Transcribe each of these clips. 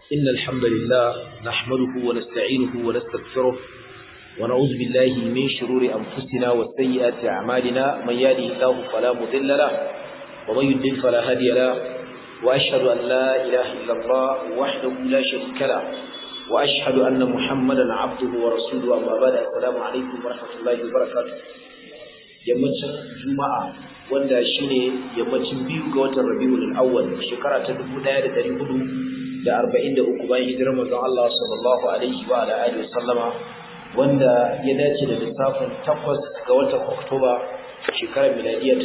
إن الحمد لله نحمده ونستعينه ونستغفره ونعوذ بالله من شرور أنفسنا وسيئات أعمالنا من يهده الله فلا مضل له ومن يضلل فلا هادي له وأشهد أن لا إله إلا الله وحده لا شريك له وأشهد أن محمدا عبده ورسوله أما بعد السلام عليكم ورحمة الله وبركاته yammacin juma'a wanda shine yammacin biyu ga watan rabiul awwal shekara ta 1443 bayan hijirar manzon Allah sallallahu alaihi wa ala alihi wasallama wanda ya dace da lissafin 8 ga watan oktoba shekarar miladiya ta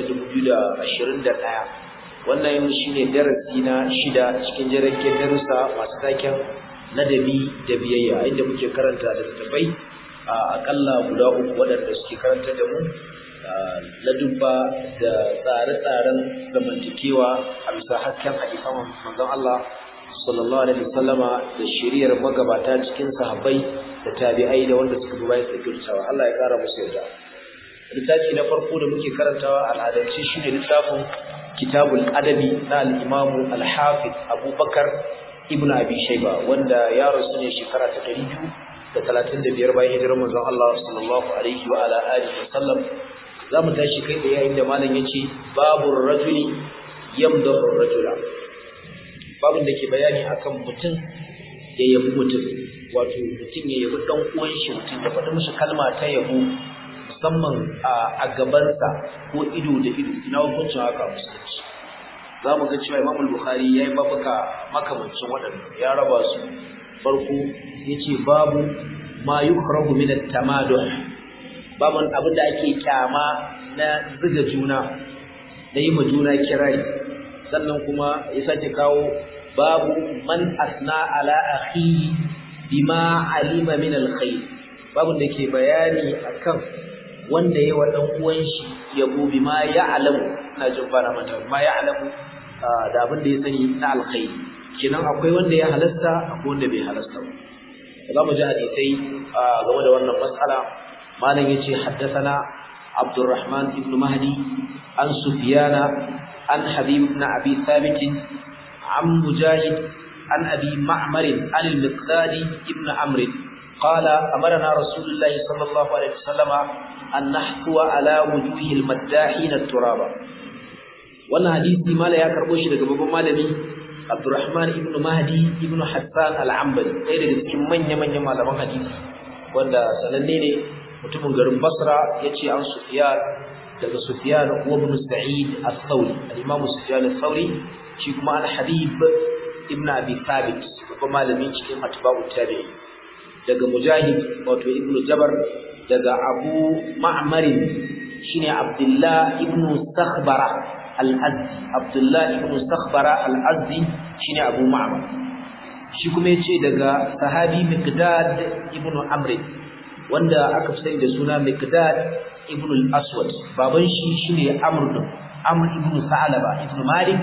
2021 wannan shine darasi na shida cikin jiragen darussa masu taken ladabi da biyayya inda muke karanta da tafai a akalla guda uku waɗanda suke karanta da mu ladubba da tsare-tsaren zamantakewa a bisa hasken hadisan manzon Allah sallallahu alaihi wasallama da shiriyar magabata cikin sahabbai da tabi'ai da wanda suka bi bayan sakirtawa Allah ya kara musu yarda littafi na farko da muke karantawa al'adance shine littafin kitabul adabi na al-imam al-hafiz Abubakar ibn Abi Shayba wanda ya rasu ne shekara ta 235 bayan hijirar manzon Allah sallallahu alaihi wa ala alihi wasallam za mu tashi kai da yayin da malam ya ce babu rajuli yamdahu rajula babin da ke bayani akan mutum ya yabi mutum wato mutum ya yabi dan uwan shi mutum ya faɗi mishi kalma ta yabo musamman a gabansa ko ido da ido ina hukuncin haka musulunci za mu ga cewa imam bukhari ya yi babuka makamancin waɗanda ya raba su farko ya ce babu ma yukrahu min at-tamaduh babin abin da ake kyama na ziga juna da yi ma juna kirari sannan kuma ya sake kawo babu man asna ala akhi bima alima min alkhair babin da ke bayani akan wanda ya wa dan uwan shi yabo bima ya alamu ina jin fara mata bima ya alamu da abin da ya sani na alkhair kenan akwai wanda ya halasta akwai wanda bai halasta ba za mu ji hadisai game da wannan matsala malam yace haddathana Abdurrahman ibn Mahdi an Sufyana an Habib ibn Abi Thabit an Mujahid an Abi Ma'mar an al-Miqdad ibn Amr قال أمرنا رسول الله صلى الله عليه وسلم أن نحثو على وجوه المداحين التراب wannan hadisi mala ya karbo shi daga babban malami Abdurrahman ibn Mahdi ibn Hassan al-Ambali ɗaya daga cikin manya-manyan malaman hadisi wanda sananne ne mutumin garin Basra yace an Sufyan daga Sufyan wa ibn Sa'id al-Thawri al-Imam Sufyan al-Thawri shi kuma al-Habib ibn Abi Thabit babban malamin cikin atba'u tabi'i daga Mujahid wato Ibn Jabar daga Abu Ma'mar shine Abdullah ibn Sakhbara al-Azdi Abdullah ibn Sakhbara al-Azdi shine Abu Ma'mar shi kuma yace daga sahabi Miqdad ibn Amr wanda aka fi sani da suna Miqdad ibn al-Aswad baban shi shine Amr ibn Amr ibn Sa'laba ibn Malik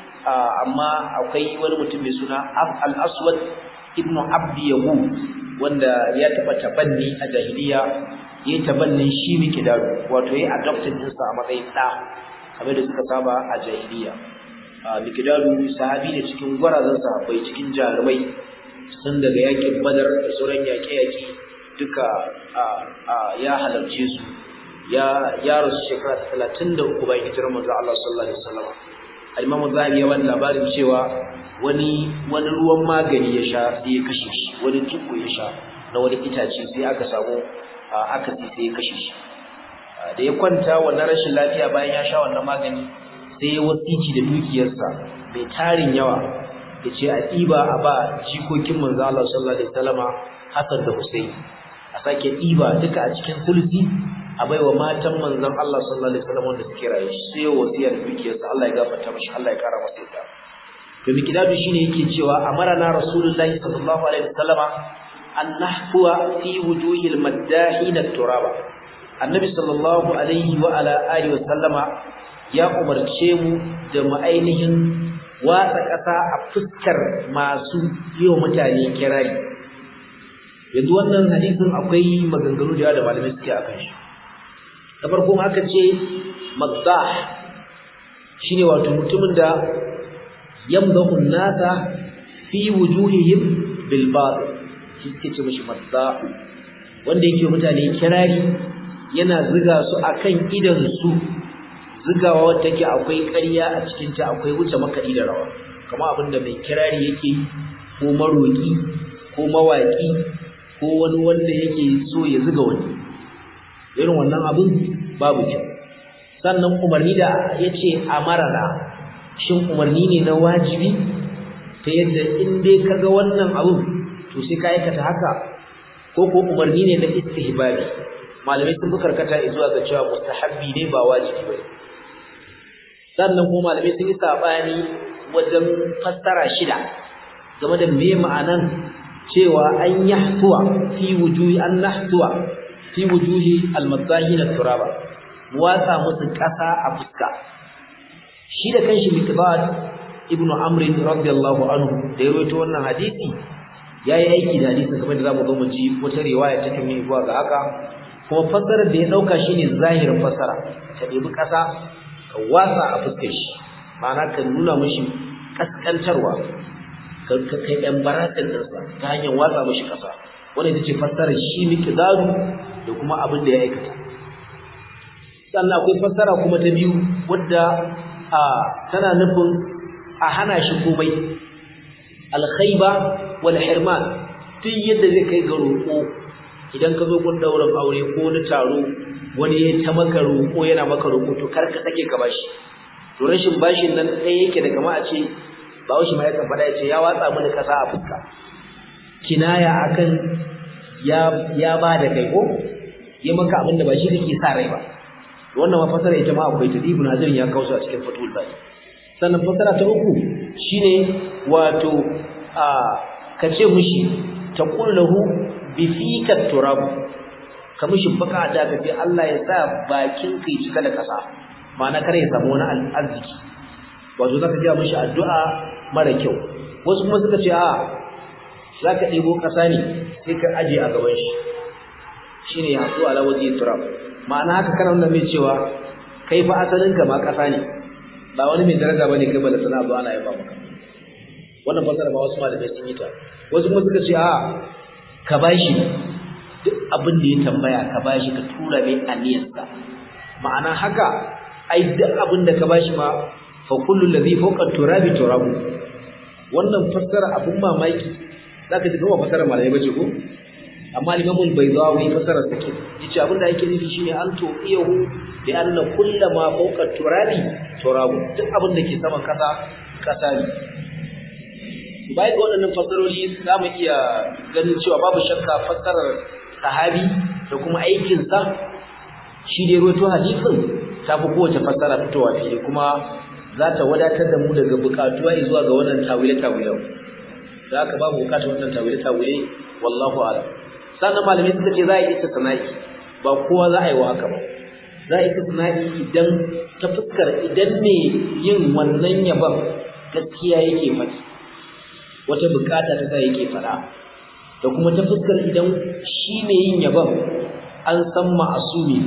amma akwai wani mutum mai suna al-Aswad ibn Abd Yaqub wanda ya taba tabanni a jahiliya yayi tabannin shi Miqdad wato yayi adopted din sa a matsayin da kamar da suka saba a jahiliya Miqdad sahabi ne cikin gwarazan sahabbai cikin jarumai sun daga yakin Badar da sauran yaƙe-yaƙe duka ya halarce su ya ya rasu shekara talatin da uku bayan hijirar manzo Allah sallallahu alaihi wasallam al-Imam Zahabi ya bani labarin cewa wani wani ruwan magani ya sha sai ya kashe shi wani tuko ya sha na wani itace sai aka samu aka sai ya kashe shi da ya kwanta wannan rashin lafiya bayan ya sha wannan magani sai ya wasici da dukiyarsa mai tarin yawa ya ce a ɗiba a ba jikokin manzo Allah sallallahu alaihi wasallama Hassan da Hussein a sake ɗiba duka a cikin sulsi a baiwa matan manzon Allah sallallahu alaihi wasallam wanda suke raye sai wasiyar dukiyarsa Allah ya gafarta mashi Allah ya kara masa yadda to mikidadu shine yake cewa amarana rasulullahi sallallahu alaihi wasallama an nahfuwa fi wujuhil maddahin turaba annabi sallallahu alaihi wa ala alihi wasallama ya umarce mu da mu ainihin watsa ƙasa a fuskar masu yi wa mutane kirari yanzu wannan hadisin akwai maganganu da yawa da malamai suke akan shi da farko aka ce maddah shine wato mutumin da yamdahu nasa fi wujuhihim bil batil shi ke ce mishi madda'u wanda yake mutane kirari yana ziga su akan idan su zigawa wanda take akwai ƙarya a cikin ta akwai wuce makaɗi da rawa kamar abinda mai kirari yake ko maroki ko mawaki ko wani wanda yake so ya ziga wani irin wannan abin babu kyau sannan umarni da yace amarana shin umarni ne na wajibi ta yadda in dai kaga wannan abin to sai ka aikata haka ko ko umarni ne na istihbabi malamai sun karkata zuwa ga cewa mustahabbi ne ba wajibi bane sannan kuma malamai sun yi sabani wajen fassara shida game da me ma'anan cewa an yahtuwa fi wujuhi an nahtuwa fi wujuhi almadahin turaba watsa musu kasa a fuska shi da kanshi mikdad ibnu amr radiyallahu anhu da ya rawaito wannan hadisi yayi aiki da hadisin kamar da zamu zo mu ji wata riwaya ta kan zuwa ga haka kuma fassarar da ya dauka shine zahirin fassara ka debi kasa ka wasa a fuskar shi ma'ana ka nuna mishi kaskantarwa ka ka kai dan baratin dinsa ta hanyar watsa mishi kasa wannan ita ce fassarar shi miqdaru da kuma abin da ya aikata sannan akwai fassara kuma ta biyu wadda a tana nufin a hana shi komai alkhaiba wal hirman duk yadda zai kai ga roƙo idan ka zo gun daurin aure ko wani taro wani ya ta maka roƙo yana maka roƙo to kar ka sake ka bashi to rashin bashin nan ɗaya yake da kama a ce ba shi ma yakan faɗa ya ce ya watsa mini ƙasa a fuska kinaya akan ya ya ba da kai ko ya maka abin da ba shi kake sa rai ba wannan ma fasara ita ma akwai ta ibn hazir ya kawo a cikin fatul bari sannan fasara ta uku shine wato a kace mushi taqul lahu bi fika turab ka mushi baka da ka ce Allah ya sa bakin kai cika da kasa ma'ana kare ya samu wani arziki wato zaka ga mushi addu'a mara kyau wasu kuma suka ce a zaka ɗebo kasa ne sai ka aje a gaban shi shine ya so ala waje turab ma'ana haka kana nuna mai cewa kai fa asalin ka ma kasa ne ba wani mai daraja bane kai bala sana ba ana yaba maka wannan fasara ba wasu malamai sun yi ta wasu kuma suka ce a ka bashi duk abin da ya tambaya ka bashi ka tura mai aniyarsa ma'ana haka ai duk abin da ka bashi ma fa kullu ladhi fawqa turabi turabu wannan fassara abin mamaki zaka ji kuma fassara malamai bace ko amma limamul baydawi fasara take yace abinda yake nufi shine an to iyahu bi anna kullama fawqa turabi turabu duk abin da ke saman kasa kasa ne bai ga waɗannan fasaroli zamu iya ganin cewa babu shakka fasarar sahabi da kuma aikin sa shi da ruwaito hadisin ta fi kowace fasara fitowa fili kuma za ta wadatar da mu daga bukatuwa zuwa ga wannan tawile-tawilen da haka babu bukatar wannan tawile-tawile wallahu a'lam sannan malamai suka ce za a yi istisna'i ba kowa za a yi wa haka ba za a yi istisna'i idan ta fuskar idan ne yin wannan yaban gaskiya yake faɗi wata bukata ta sa yake faɗa da kuma ta fuskar idan shi ne yin yaban an san ma'asumi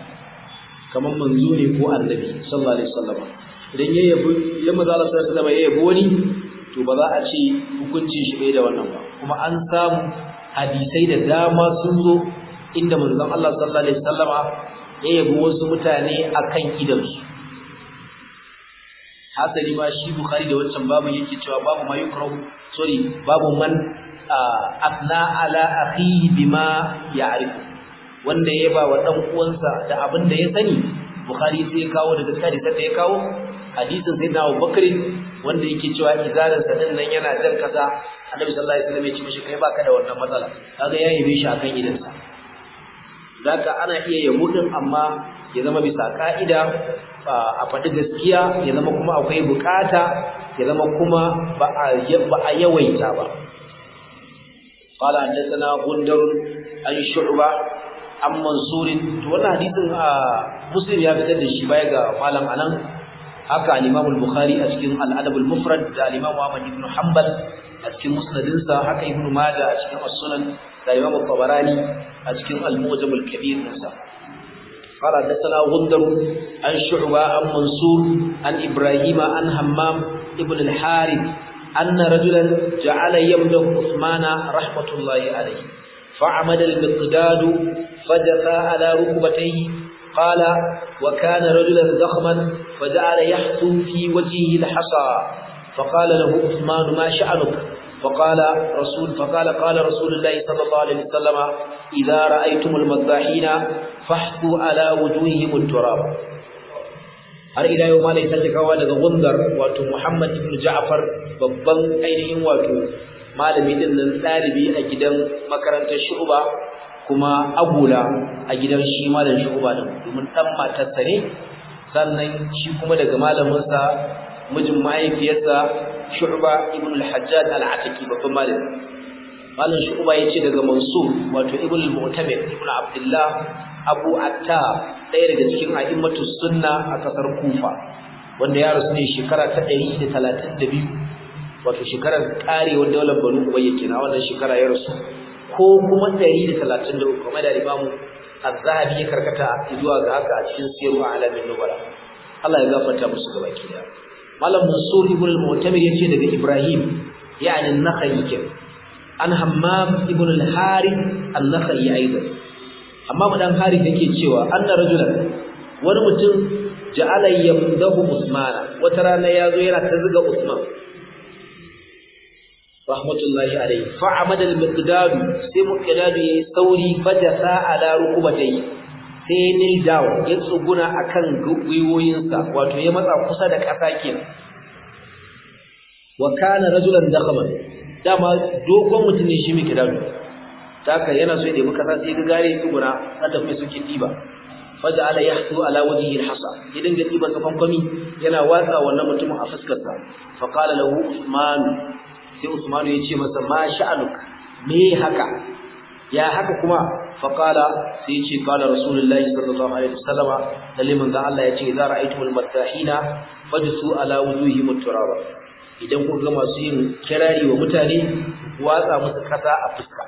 kamar manzo ne ko annabi sallallahu alaihi wasallam idan ya yabi idan manzo Allah sallallahu alaihi wasallam ya yabi wani to ba za a ce hukuncin shi bai da wannan ba kuma an samu hadisai da dama sun zo inda manzon Allah sallallahu alaihi wasallama ya yabi wasu mutane akan idansu hasali ma shi Bukhari da wancan babu yake cewa babu ma yukrahu sorry babu man asna ala akhihi bima ya'rifu wanda ya ba wa dan uwansa da abin da ya sani Bukhari sai ya kawo daga hadisi da ya kawo hadisin sayyidina Abu Bakr wanda yake cewa izarin sa din nan yana jan kasa Annabi sallallahu alaihi wasallam ya ce mishi kai baka da wannan matsala kaga ya yabe shi akan idansa zaka ana iya yabo din amma ya zama bisa ka'ida a faɗi gaskiya ya zama kuma akwai bukata ya zama kuma ba a yawaita ba قال حدثنا غندر عن شعبة عن منصور to wannan hadisin muslim ya fitar da shi baya ga malam anan haka al-Imam al-Bukhari a cikin al-Adab al-Mufrad da al-Imam Ahmad ibn Hanbal a cikin musnadinsa haka Ibn Majah a cikin as-Sunan da Imam al-Tabarani a cikin al-Mu'jam al-Kabir nasa قال حدثنا غندر عن شعبة عن منصور عن إبراهيم عن همام ابن الحارث أن رجلا جعل يمدح عثمان رحمة الله عليه فعمد المقداد فجثى على ركبتيه قال وكان رجلا ضخما فجعل يحثو في وجهه الحصى فقال له عثمان ما شأنك فقال رسول فقال قال رسول الله صلى الله عليه وسلم إذا رأيتم المذباحين فاحثوا على وجوههم التراب har ila yau malai ta kawo daga gundar wato Muhammad ibn Ja'far babban ainihin wato malami din nan dalibi a gidan makarantar Shu'ba kuma agula a gidan shi malam Shu'ba din domin dan matarsa ne sannan shi kuma daga malamin sa mijin mahaifiyarsa Shu'ba ibn al-Hajjaj al-Ataki babban malami malam Shu'ba yace daga Mansur wato ibn al-Mu'tamir ibn Abdullah Abu Atta ɗaya daga cikin a'immatu sunna a kasar Kufa wanda ya rasu ne shekara ta 132 wato shekarar karewar daular Banu Umayya kenan wannan shekara ya rasu ko kuma 133 kamar da Imam Az-Zahabi ya karkata zuwa ga haka a cikin Siru Alamin Nubala Allah ya gafarta musu gaba da Malam Mansur ibn al-Mu'tamir yace daga Ibrahim yani an-Nakhai kenan an Hammam ibn al-Harith an-Nakhai aidan amma madan hari take cewa anna rajulan wani mutum ja'ala yamdahu usmana wata rana yazo yana ta zuga usman rahmatullahi alayhi fa amada al-miqdad sai miqdad yayi sauri fajasa ala rukubatai sai nil down ya tsuguna akan gwiwoyinsa wato ya matsa kusa da ƙasa kenan wa kana rajulan dakhaman dama dogon mutum ne shi miqdad taka yana so ya debi kasa sai ga gare tsuguna na tafi suke diba faja ala yahtu ala wajhihi alhasa idan ga diban sa fankwami yana watsa wannan mutumin a fuskar sa fa qala lahu usman sai usman ya ce masa ma sha'anuk me haka ya haka kuma fa qala sai ya ce qala rasulullahi sallallahu alaihi wasallama lalle manzo Allah ya ce idza ra'aytumul mattahina fajsu ala wujuhihim turaba idan kun ga masu yin kirari wa mutane watsa musu kasa a fuska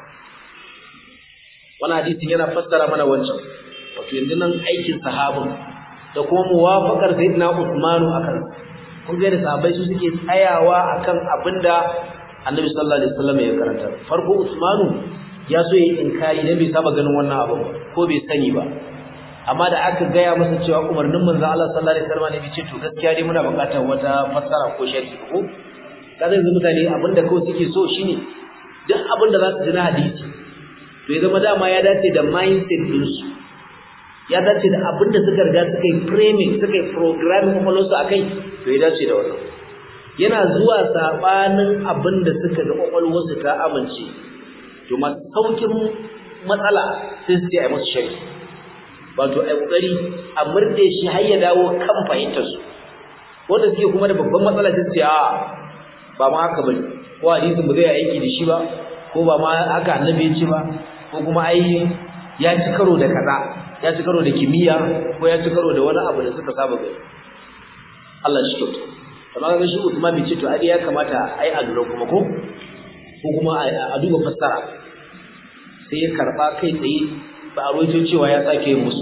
wani hadisin yana fassara mana wancan wato yanzu nan aikin sahabin da kuma muwafaqar sayyidina Usmanu akan kun ga da sahabbai su suke tsayawa akan abinda Annabi sallallahu alaihi wasallam ya karanta farko Usmanu ya so yayi inkari dan bai saba ganin wannan abu ko bai sani ba amma da aka gaya masa cewa umarnin manzo Allah sallallahu alaihi wasallam ne ce to gaskiya dai muna buƙatar wata fassara ko sharhi ko kaza yanzu mutane abinda kawai suke so shine duk abinda za su ji na hadisi to ya zama dama ya dace da mindset ɗinsu ya dace da abin da suka riga suka yi framing suka yi programming kwakwalwarsu a kai to ya dace da wannan yana zuwa saɓanin abin da suka ga kwakwalwarsu ta amince to masu saukin matsala sai su ce a yi masu shari wato a yi ƙoƙari a murɗe shi har ya dawo kan fahimtarsu wanda suke kuma da babban matsala sai su ce a ba ma haka bane ko hadisin ba zai aiki da shi ba ko ba ma haka annabi ya ce ba ko kuma ai ya ci karo da kaza ya ci karo da kimiyya ko ya ci karo da wani abu da suka saba gani Allah shi kyauta amma ga shi Usman bai ce to ai ya kamata ai a lura kuma ko ko kuma a duba fassara sai ya karba kai tsaye ba a ruwaito cewa ya sake yin musu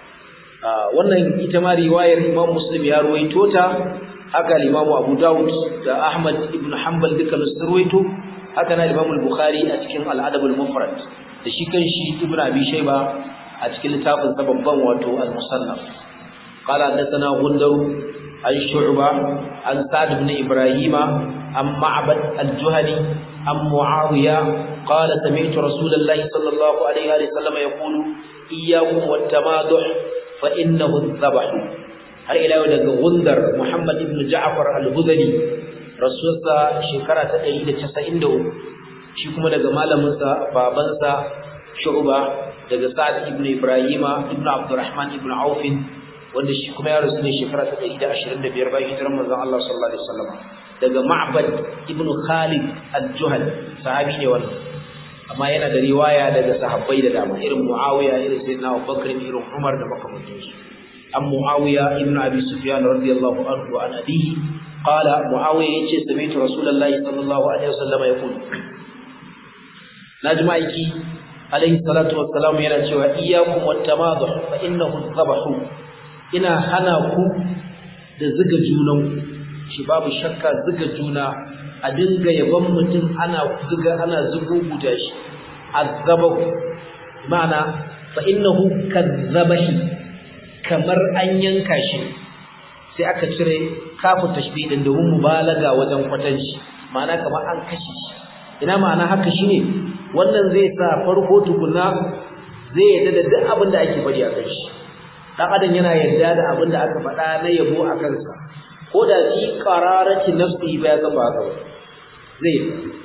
wannan ita ma riwayar Imam Muslim ya ruwaito ta haka Imam Abu Dawud da Ahmad ibn Hanbal duka sun ruwaito haka na Imam Bukhari a cikin Al-Adab al-Mufrad da shi kanshi Ibn Abi Shayba a cikin littafin sa babban wato Al-Musannaf qala hadathana Gundar an Shu'ba an Sa'd ibn Ibrahim an Ma'bad al-Juhani an Muawiya qala sami'tu Rasulullah sallallahu alaihi wa sallam yaqulu iyyakum wat-tamaduh fa innahu adh-dhabh har ila yau daga Gundar Muhammad ibn Ja'far al-Hudhali rasulsa shekara ta 193 shi kuma daga malaminsa babansa Shu'ba daga Sa'd ibn Ibrahima ibn Abdurrahman ibn Auf wanda shi kuma ya rasu ne shekara ta 125 bayan hijirar manzon Allah sallallahu alaihi wasallam daga Ma'bad ibn Khalid al-Juhani sahabi ne wannan amma yana da riwaya daga sahabbai da dama irin Muawiya irin Sayyidina Abubakar irin Umar da makamantansu an Muawiya ibn Abi Sufyan radiyallahu anhu wa an abihi qala Muawiya yace sami'tu Rasulullahi sallallahu alaihi wasallam yaqul najma aiki alaihi salatu wassalam yana cewa iyyakum wat-tamadhu fa innahu dhabahu ina hana ku da zuga junan shi babu shakka zuga juna a dinga yaban mutum ana zuga ana zuguguta shi azabahu ma'ana fa innahu kadzabahi kamar an yanka shi sai aka cire kafu tashbih din domin mubalaga wajen kwatanci ma'ana kamar an kashe shi ina ma'ana haka shine wannan zai sa farko tukuna zai yarda da duk abin da ake faɗi a kan shi dan adam yana yarda da abin da aka faɗa na yabo a kansa ko da fi qararati nafsi ba ya kafa haka zai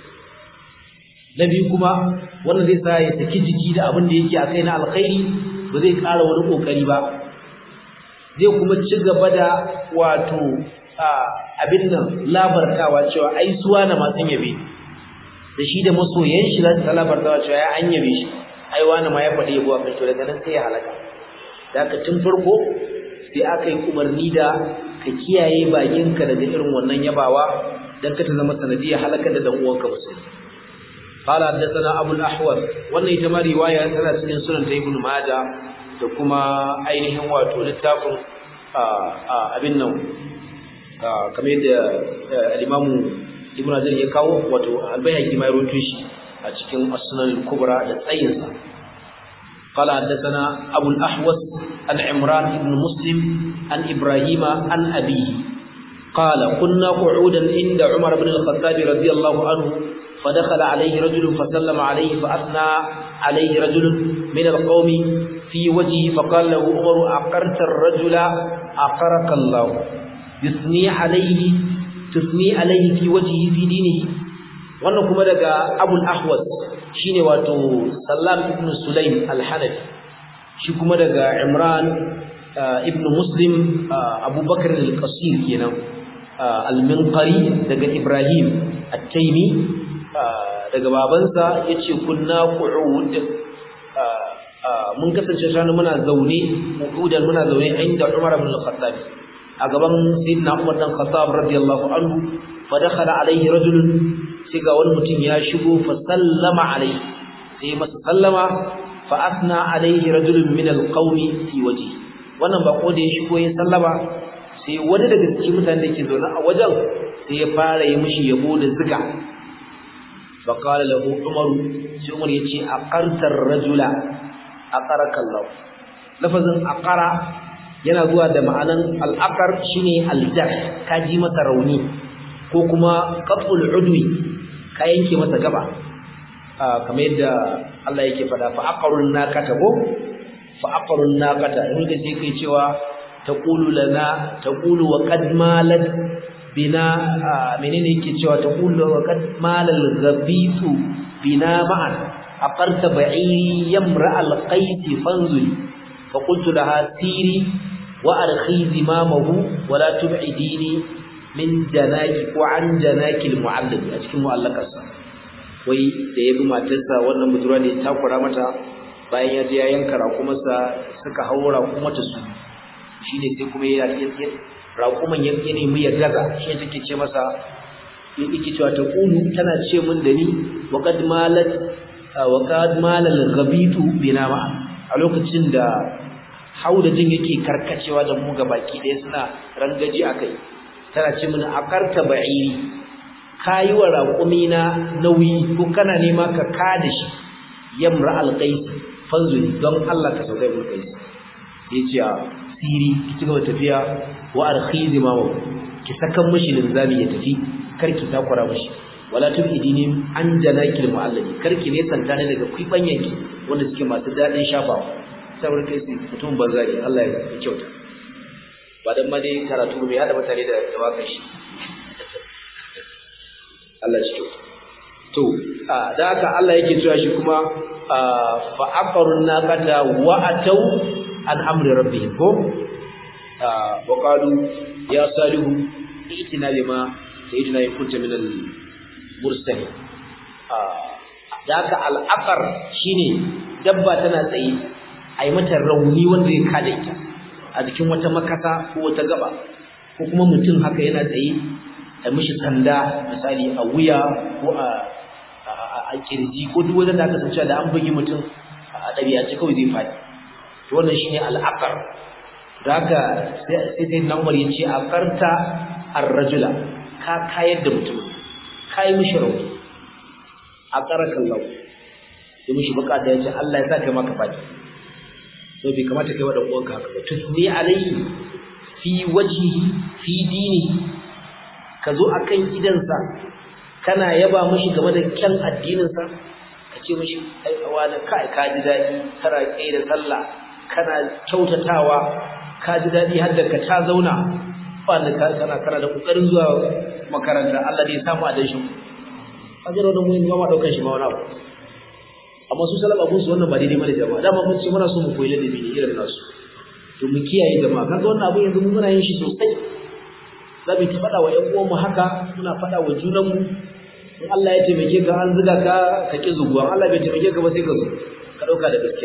na biyu kuma wannan zai sa ya saki jiki da abin da yake a kai na alkhairi ba zai ƙara wani ƙoƙari ba zai kuma ci gaba da wato abin nan labartawa cewa ai suwa na masu yabe da shi da masoyan shi za su ta labartawa cewa ya an yabe shi ai wani ma ya faɗi yabo a kai to daga nan sai ya halaka da haka tun farko sai aka yi umarni da ka kiyaye bakinka daga irin wannan yabawa dan ka ta zama sanadiyar halaka da dan uwanka musulmi قال حدثنا ابو الاحوص wannan ita ma riwaya tana cikin sunan ta ibn majah da kuma ainihin wato littafin abin nan kamar yadda al-imam ibn azar ya kawo wato al-bayhaqi ma ya rawaito shi a cikin as-sunan al-kubra da tsayin sa قال حدثنا ابو الاحوص عن عمران بن مسلم عن ابراهيم عن ابيه قال كنا قعودا عند عمر بن الخطاب رضي الله عنه فدخل عليه رجل فسلم عليه فأثنى عليه رجل من القوم في وجهه فقال له عمر أقرت الرجل أقرك الله يثني عليه تثني عليه في وجهه في دينه wannan kuma daga abul ahwas shine wato sallam ibn sulaim al-hanafi shi kuma daga imran ibn muslim abubakar al-qasir kenan al-minqari daga ibrahim at-taymi daga babansa ya ce kunna qu'ud mun kasance shanu muna zaune qu'udan muna zaune inda Umar ibn al-Khattab a gaban sayyidina Umar dan Khattab radiyallahu anhu fa dakhala alayhi rajulun sai ga wani mutum ya shigo fa sallama alayhi sai masa sallama fa asna alayhi rajulun min al-qawmi fi wajhi wannan bako da ya shigo ya sallama sai wani daga cikin mutanen da ke zaune a wajen sai ya fara yi mishi yabo da ziga فقال له عمر sai Umar yace aqartar rajula aqaraka Allah lafazin aqara yana zuwa da ma'anan al-aqar shine al-jar ka ji masa rauni ko kuma qat'ul udwi ka yanke masa gaba kamar yadda Allah yake fada fa aqarun naqata ko fa aqarun naqata in da sai kai cewa taqulu lana taqulu wa qad malat bina menene yake cewa ta kullu wa kad malal ghabitu bina ma'an aqarta ba'i yamra al qait fanzuri fa qultu laha siri wa arkhi zimamahu wa la tub'idini min janaki ko an janaki al mu'allim a cikin mu'allakarsa wai da yabi matarsa wannan budurwa ne ta kura mata bayan ya je ya yanka rakumarsa suka haura kuma ta su shine sai kuma ya raƙuman ya nemi ya gaza shi take ce masa yake cewa ta kulu tana ce min da ni wa qad malat wa qad malal ghabitu bina ma a lokacin da haudajin yake karkacewa da mu baki ɗaya suna rangaji akai tana ce min akarta ba'iri kayi wa raƙumi na nauyi ko kana nema ka kada shi yamra alqais fanzuri don Allah ka sauka ibn qais yace siri ki cigaba tafiya wa arkhi zimamu ki sakan mishi linzami ya tafi karki takura mishi wala tubidini an janakil muallimi karki ne santa ne daga kwibanyanki wanda suke masu dadin shafawa saboda kai sai mutum banza ne Allah ya kyauta ba dan ma dai karatu bai hada mutane da tawakan shi Allah shi kyauta to da haka Allah yake cewa shi kuma fa aqarun naqata wa atau an amri rabbihim ko wa qalu ya salihu itina bima sayyidina yakunta min al mursali daka al aqar shine dabba tana tsaye ai mata rauni wanda ya kada ita a jikin wata makasa ko wata gaba ko kuma mutum haka yana tsaye a mishi sanda misali a wuya ko a a kirji ko duk wanda aka san cewa da an bugi mutum a ɗabi'ance kawai zai faɗi to wannan shine al'aqar da haka sai sai na Umar yace aqarta ar-rajula ka kayar da mutum ka kai mishi rauni a karakan lau sai mishi bukata ya ce Allah ya sa kai maka baki so bai kamata kai wa dan uwanka haka ba tusni alayhi fi wajhihi fi dinihi ka zo akan idansa kana yaba mishi game da kyan addininsa ka ce mishi ai wani kai ka ji daɗi kana kai da sallah kana kyautatawa ka ji daɗi har da ka ta zauna wanda ka kana kana da kokarin zuwa makaranta Allah ne ya samu a danshin ajiro da mu ne ma daukan shi ma wani abu amma su salama abun su wannan ba daidai bane jama'a dama mun ce muna so mu koyi ladabi ne irin nasu to mu kiyaye jama'a kaga wannan abun yanzu mun muna yin shi sosai za mu ta faɗa wa ƴan uwanmu haka muna faɗa wa junanmu in Allah ya taimake ka an zuga ka ka ki zuguwa Allah bai taimake ka ba sai ka zo ka ɗauka da gaske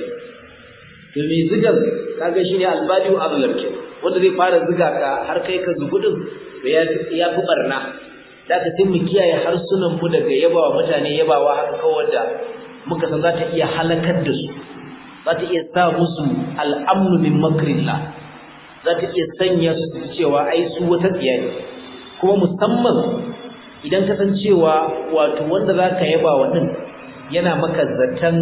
to me zugan kaga shine albadiu azlam ke wanda zai fara zuga ka har kai ka zugu din to ya ya fi barna da ka sai mu kiyaye harsunan mu daga yabawa mutane yabawa haka kawai da muka san za ta iya halakar da su za ta iya sa musu al'amnu min makrillah za ta iya sanya su su cewa ai su wata tsiya ne kuma musamman idan ka san cewa wato wanda za ka yaba wa ɗin yana maka zaton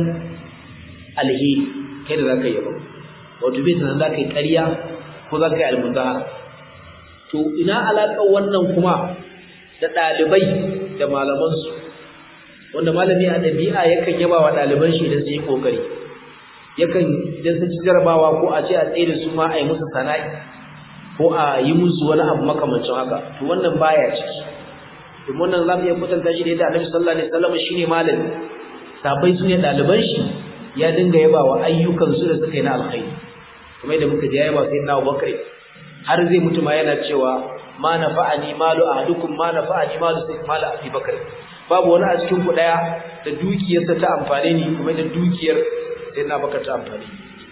alheri kai da za ka yaba wato bai tunan za ka yi ƙarya ko za ka yi almunzahara to ina alaƙar wannan kuma da ɗalibai da malamansu wanda malami a ɗabi'a yakan yaba wa ɗaliban shi idan sun yi ƙoƙari yakan idan sun ci jarabawa ko a ce a tsaye da su ma a yi musu sana'i ko a yi musu wani abu makamancin haka to wannan baya ciki domin wannan za mu iya kwatanta shi da yadda annabi sallallahu alaihi wasallam shine malami sabai su ne ɗaliban shi ya dinga yaba wa ayyukan su da suka yi na alkhairi kuma yadda muka ji ya yaba sai na Abubakar har zai mutu ma yana cewa ma nafa'ani malu ahadukum ma nafa'ani malu sai malu Abi Bakar babu wani a cikin ku daya da dukiyarsa ta amfane ni kuma da dukiyar sai na baka ta amfani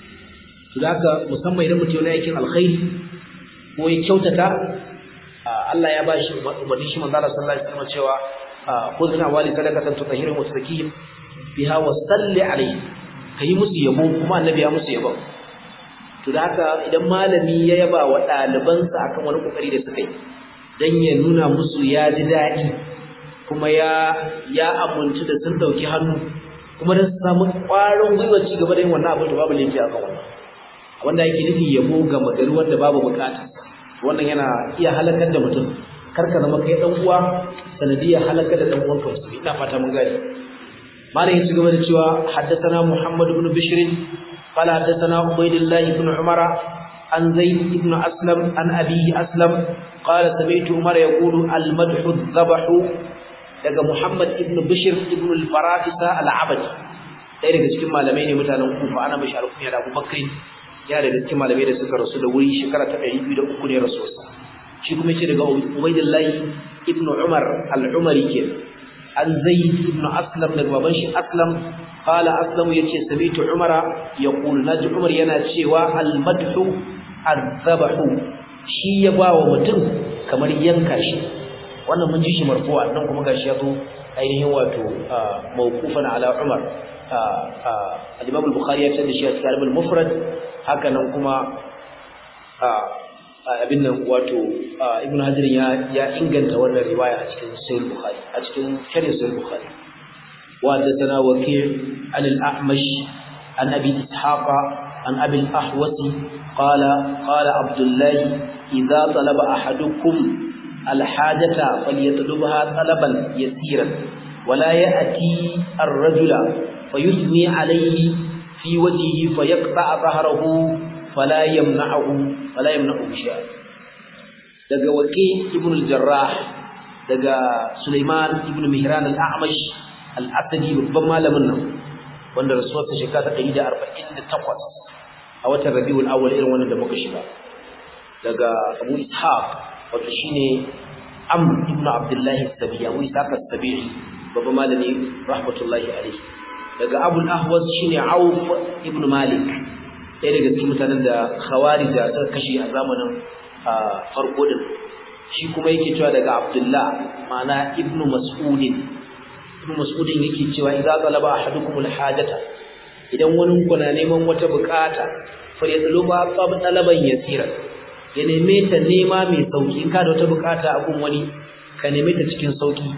to da haka musamman idan mutum yana aikin alkhairi ko ya kyautata Allah ya bashi umarni shi manzo Allah sallallahu alaihi wasallam cewa khudna wali sadaqatan tutahhiru wa tuzakkihim biha wa salli alaihi kai musu yabo kuma annabi ya musu yabo to da haka idan malami ya yaba wa ɗalibansa akan wani kokari da suka yi dan ya nuna musu ya ji daɗi kuma ya ya abunci da sun dauki hannu kuma da samu ƙwarin gwiwa ci gaba da yin wannan abin da babu laifi a kan wannan wanda yake nufi yabo ga magari wanda babu bukata wannan yana iya halakar da mutum kar ka zama kai dan uwa sanadiyya halakar da dan uwanka musulmi ina fata mun gane malam ya ci gaba da cewa haddathana muhammad ibn bishr qala haddathana ubaydullah ibn umara an zaid ibn aslam an abihi aslam qala sami'tu umar yaqulu al madhu dhabahu daga Muhammad ibn Bishr ibn al-Farafisa al-Abadi ɗaya daga cikin malamai ne mutanen Kufa ana mashi alkunya da Abu Bakr yana daga cikin malamai da suka rasu da wuri shekara ta 203 ne rasuwarsa shi kuma yace daga Ubaydullah ibn Umar al-Umari ke an Zaid ibn Aslam daga baban shi Aslam qala Aslam yace sami'tu Umara yaqulu naji Umar yana cewa al-madhu az-zabahu shi ya ba wa mutum kamar yanka shi wannan mun ji shi marfu'a nan kuma gashi ya zo ainihin wato mawqufan ala Umar al-Imam al-Bukhari ya tsada shi a cikin al-Mufrad haka nan kuma abin nan wato Ibn Hajar ya ya inganta wannan riwaya a cikin Sahih Bukhari a cikin Sharh Sahih Bukhari wa hadathana Waki' an al-A'mash an Abi Ishaq an Abi al-Ahwas qala qala Abdullah idza talaba ahadukum الحاجة فليطلبها طلبا يسيرا ولا يأتي الرجل فيثني عليه في وجهه فيقطع ظهره فلا يمنعه فلا يمنعه شيئا daga waqi ibn al-jarrah daga sulaiman ibn mihran al-a'mash al-asadi babban malamin nan wanda rasuwarsa shekara 148 a watan rabiul awwal irin wannan da muka shiga daga abu ishaq wato shine Amr ibn Abdullah as-Sabi'i Abu Ishaq as-Sabi'i babban malami rahmatullahi alayhi daga Abu al-Ahwas shine Auf ibn Malik ɗaya daga cikin mutanen da Khawarij suka kashe a zamanin farko din shi kuma yake cewa daga Abdullah ma'ana ibn Mas'ud ibn Mas'ud yake cewa idza talaba ahadukum al-hajata idan wani ku na neman wata bukata fa yatluba talaban yasira ya neme ta nema mai sauki in ka da wata bukata a gun wani ka neme ta cikin sauki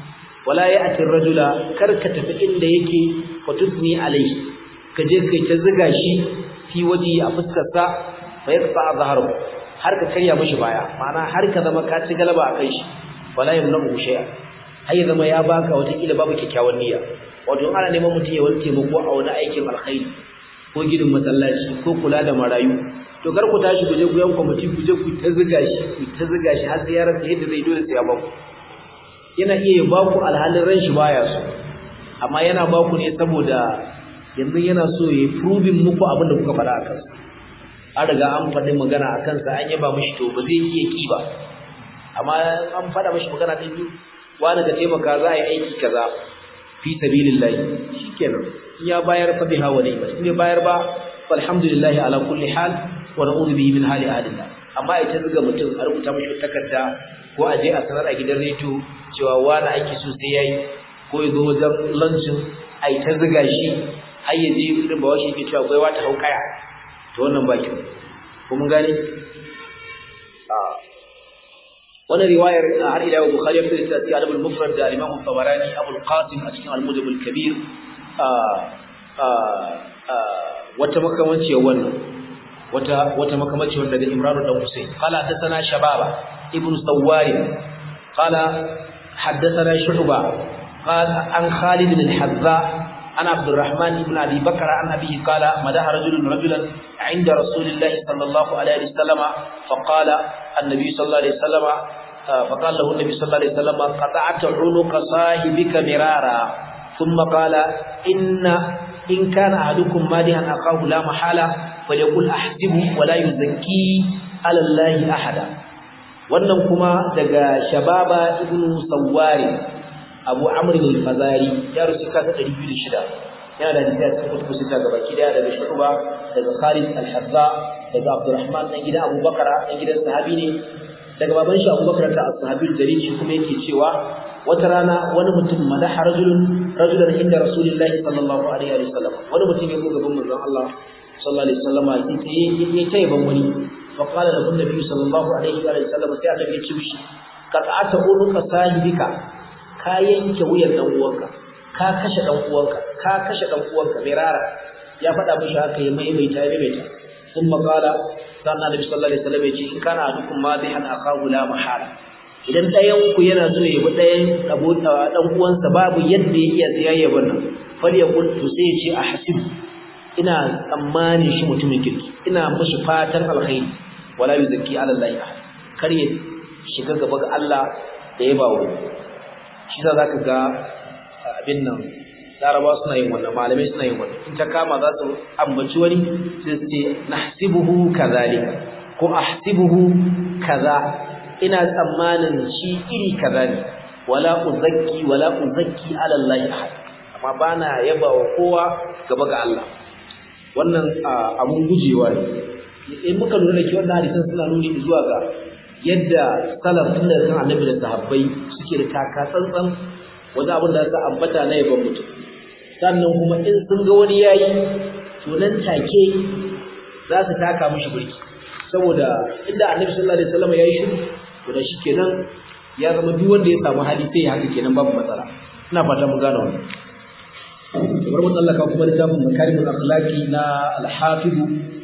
wala ya'ti rajula kar ka tafi inda yake fatusni alaihi ka je kai ta ziga shi fi waji a fuskar sa fa yaqta zahru har ka karya mishi baya ma'ana har ka zama ka ci galaba akan shi wala yamnu shay'a har ya zama ya baka wata kila babu kyakkyawan niyya wato ana neman mutum ya wani taimako a wani aikin alkhairi ko gidan masallaci ko kula da marayu to kar ku tashi ku je ku yan kwamiti ku je ku ta ziga shi ku ta ziga shi har sai ya rasa yadda zai dole sai ya baku yana iya ya baku alhalin ran shi baya so amma yana baku ne saboda yanzu yana so ya proving muku abin da kuka faɗa a kansa an riga an faɗi magana a kansa an yaba mishi to ba zai iya ki ba amma an faɗa mishi magana ta biyu wani ka taimaka za a yi aiki kaza fi sabilillahi shikenan in ya bayar fa biha wa ni'mat in ya bayar ba alhamdulillah ala kulli hal wa na'udhu bihi min hali ahlillah amma ita zuga mutum a rubuta mishi takarda ko a je a sanar a gidan rediyo cewa wani aiki so sai yayi ko ya zo wajen lancin a yi ta zuga shi har ya je irin ba washe yake cewa gwaiwa ta hau kaya to wannan ba kyau ko mun gane wannan riwayar har ila yau bukhari ya fitar da al mufrad da imam tabarani abul qasim a cikin al-mujam al-kabir wata makamanci wannan wata wata makamanci wanda daga imran dan husayn qala hadathana shababa ibn sawari qala hadathana shu'ba qala an khalid bin al-hazza عن عبد الرحمن بن ابي بكر عن ابيه قال مدح رجل رجلا عند رسول الله صلى الله عليه وسلم فقال النبي صلى الله عليه وسلم فقال له النبي صلى الله عليه وسلم قطعت عنق صاحبك مرارا ثم قال إن إن كان أحدكم مادحا أخاه لا محالة فليقول أحسبه ولا يزكي على الله أحدا wannan kuma daga shababa ibn sawari abu amr al-fazari ya rusu ka ta 206 yana da hadisi a cikin kutubu sita gaba kida daga shuba daga khalid al-hazza daga abdurrahman dan gidan abubakar dan gidan sahabi ne daga baban shi abubakar ta as-sahabi dalil shi kuma yake cewa wata rana wani mutum madaha rajulun rajulan inda rasulullahi sallallahu alaihi wa sallam wani mutum ya zo gaban manzon Allah sallallahu alaihi wa sallam sai ya tayi ban wani fa qala lahu nabi sallallahu alaihi wa sallam sai annabi ya ce mishi qat'ata unuka sahibika ka yanke wuyan dan uwanka ka kashe dan uwanka ka kashe dan uwanka mirara ya faɗa mishi haka ya maimaita ya maimaita ثم قال sannan Annabi sallallahu alaihi wasallam ya ce in kana adukum madihan akahu la mahala idan ɗayan ku yana so ya bi ɗayan abu dan uwansa babu yadda ya iya tsayayya wannan fal yaqul to sai ya ce a hasib ina tsammanin shi mutumin kirki ina mashi fatan alkhairi wala yuzakki ala allahi ahad kar ya shiga gaba ga Allah da ya bawo shi za zaka ga abin nan laraba suna yin wannan malamai suna yin wannan in ta kama za su ambaci wani sai su ce nahsibuhu kazalika ko ahsibuhu kaza ina tsammanin shi iri kaza ne wala uzakki wala uzakki ala Allah ahad amma bana yaba wa kowa gaba ga Allah wannan abun gujewa ne in muka lura da ke wannan hadisan suna nuni zuwa ga yadda salaf tun da kan annabi da sahabbai suke da taka tsantsan wajen abin da za ambata na yaban mutum sannan kuma in sun ga wani yayi to nan take za su taka mishi burki saboda inda annabi sallallahu alaihi wasallam yayi shiru to da shikenan ya zama duk wanda ya samu hali sai haka kenan babu matsala ina fata mun gane wannan kamar mun tsallaka kuma littafin makarimul akhlaqi na al-hafiz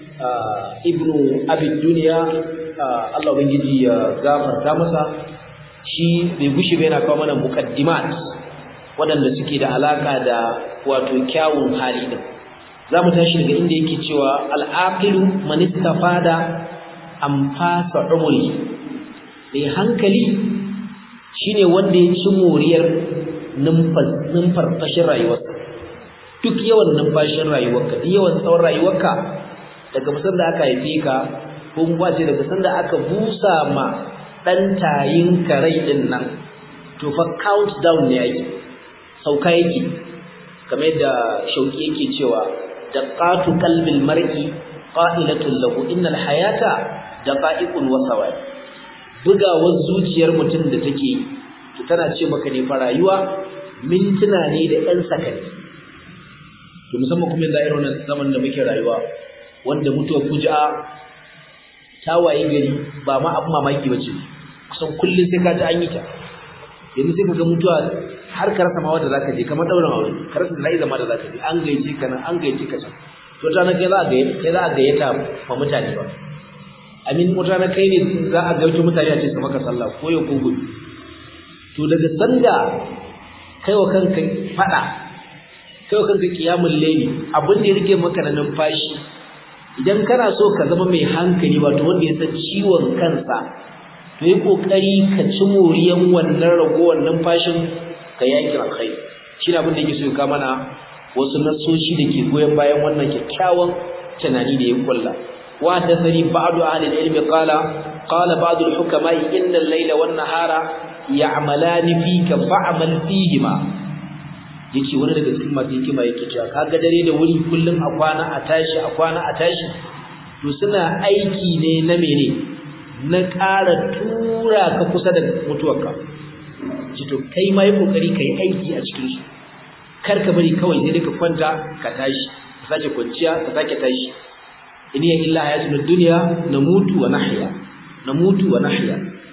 ibnu abi dunya Allah ubangiji ya gafarta masa shi bai gushi bai yana kawo mana muqaddimat waɗanda suke da alaka da wato kyawun hali din zamu tashi daga inda yake cewa al-aqilu man istafada amfasa umri mai hankali shine wanda ya ci moriyar numfarfashin rayuwarsa duk yawan numfashin rayuwarka duk yawan tsawon rayuwarka daga musan da aka haife ka ko kuma ce daga san da aka busa ma dan tayin karai din nan to fa count down ne yake sauka yake kamar yadda shauki yake cewa daqatu qalbil mar'i qa'ilatun lahu innal hayata daqa'iqun wa sawai bugawar zuciyar mutum da take to tana ce maka ne fa rayuwa mintuna ne da ɗan sakani to musamman kuma yanzu a irin zaman da muke rayuwa wanda mutuwar fuji'a ta waye gari ba ma abin mamaki bace kusan kullum sai ka ji an yi ta yanzu sai kaga mutuwa har ka rasa ma wanda zaka je kamar daurin aure ka rasa da zama da zaka je an gaice ka nan an gaice ka can to ta na kai za a ga kai za a gayyata ma mutane ba amin mutane kai ne za a gaito mutane a ce su maka sallah ko yau ko gobe to daga sanda kai wa kanka fada kai wa kanka kiyamul layli abin da ya rike maka na numfashi idan kana so ka zama mai hankali wato wanda ya san ciwon kansa to yi kokari ka ci moriyan wannan ragowar numfashin ka yaki alkhairi shi abin da yake so ka mana wasu nasoshi da ke goyon bayan wannan kyakkyawan tunani da ya kulla wa hadathani ba'du ahli al-ilm qala qala ba'du al-hukama inna al-layla wan nahara ya'malani fika fa'mal fihima yace wani daga cikin masu hikima yake cewa kaga dare da wuri kullum a kwana a tashi a kwana a tashi to suna aiki ne na mene na ƙara tura ka kusa da mutuwarka ji to kai ma yi kokari kai aiki a cikin su kar ka bari kawai sai dai ka kwanta ka tashi ka sake kwanciya ka sake tashi in ya illa hayatul dunya namutu wa nahya namutu wa nahya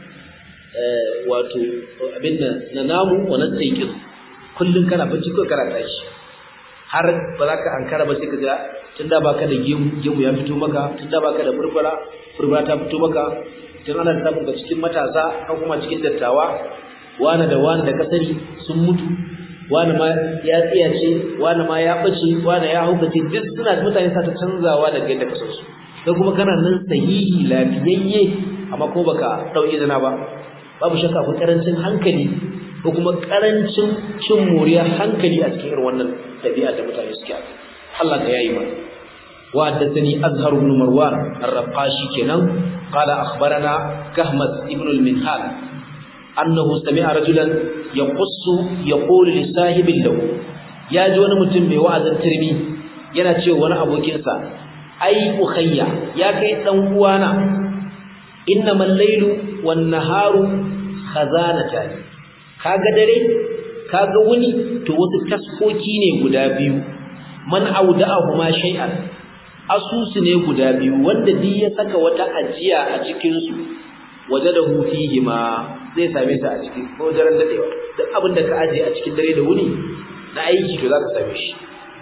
eh wato abinda na namu wa nastayqiz kullun kana bacci ko kana tashi har ba za ka ankara ba sai ka ga tunda baka da gemu gemu ya fito maka tunda baka da furfura furfura ta fito maka tun ana samun ka cikin matasa ko kuma cikin dattawa wani da wani da kasari sun mutu wani ma ya tsiyace wani ma ya bace wani ya hukace duk suna mutane sa ta canzawa daga yadda ka san su kai kuma kana nan sahihi lafiyayye amma ko baka dauki zina ba babu shakka akwai karancin hankali ko kuma karancin cin moriya hankali a cikin irin wannan tabi'a da mutane suke a Allah ka yayi mana wa haddathani azhar ibn marwan ar-rafashi kenan qala akhbarana kahmas ibn al-minhal annahu sami'a rajulan yaqussu yaqulu li sahibin lahu ya ji wani mutum mai wa'azin turmi yana cewa wani abokinsa ai ukhayya ya kai dan uwana innamal laylu wan naharu khazanatan kaga dare kaga wuni to wasu taskoki ne guda biyu man auda'ahuma shay'an asusu ne guda biyu wanda duk ya saka wata ajiya a cikin su wajadahu fihi ma zai same su a cikin ko daren dadewa duk abin da ka aje a cikin dare da wuni na aiki to zaka same shi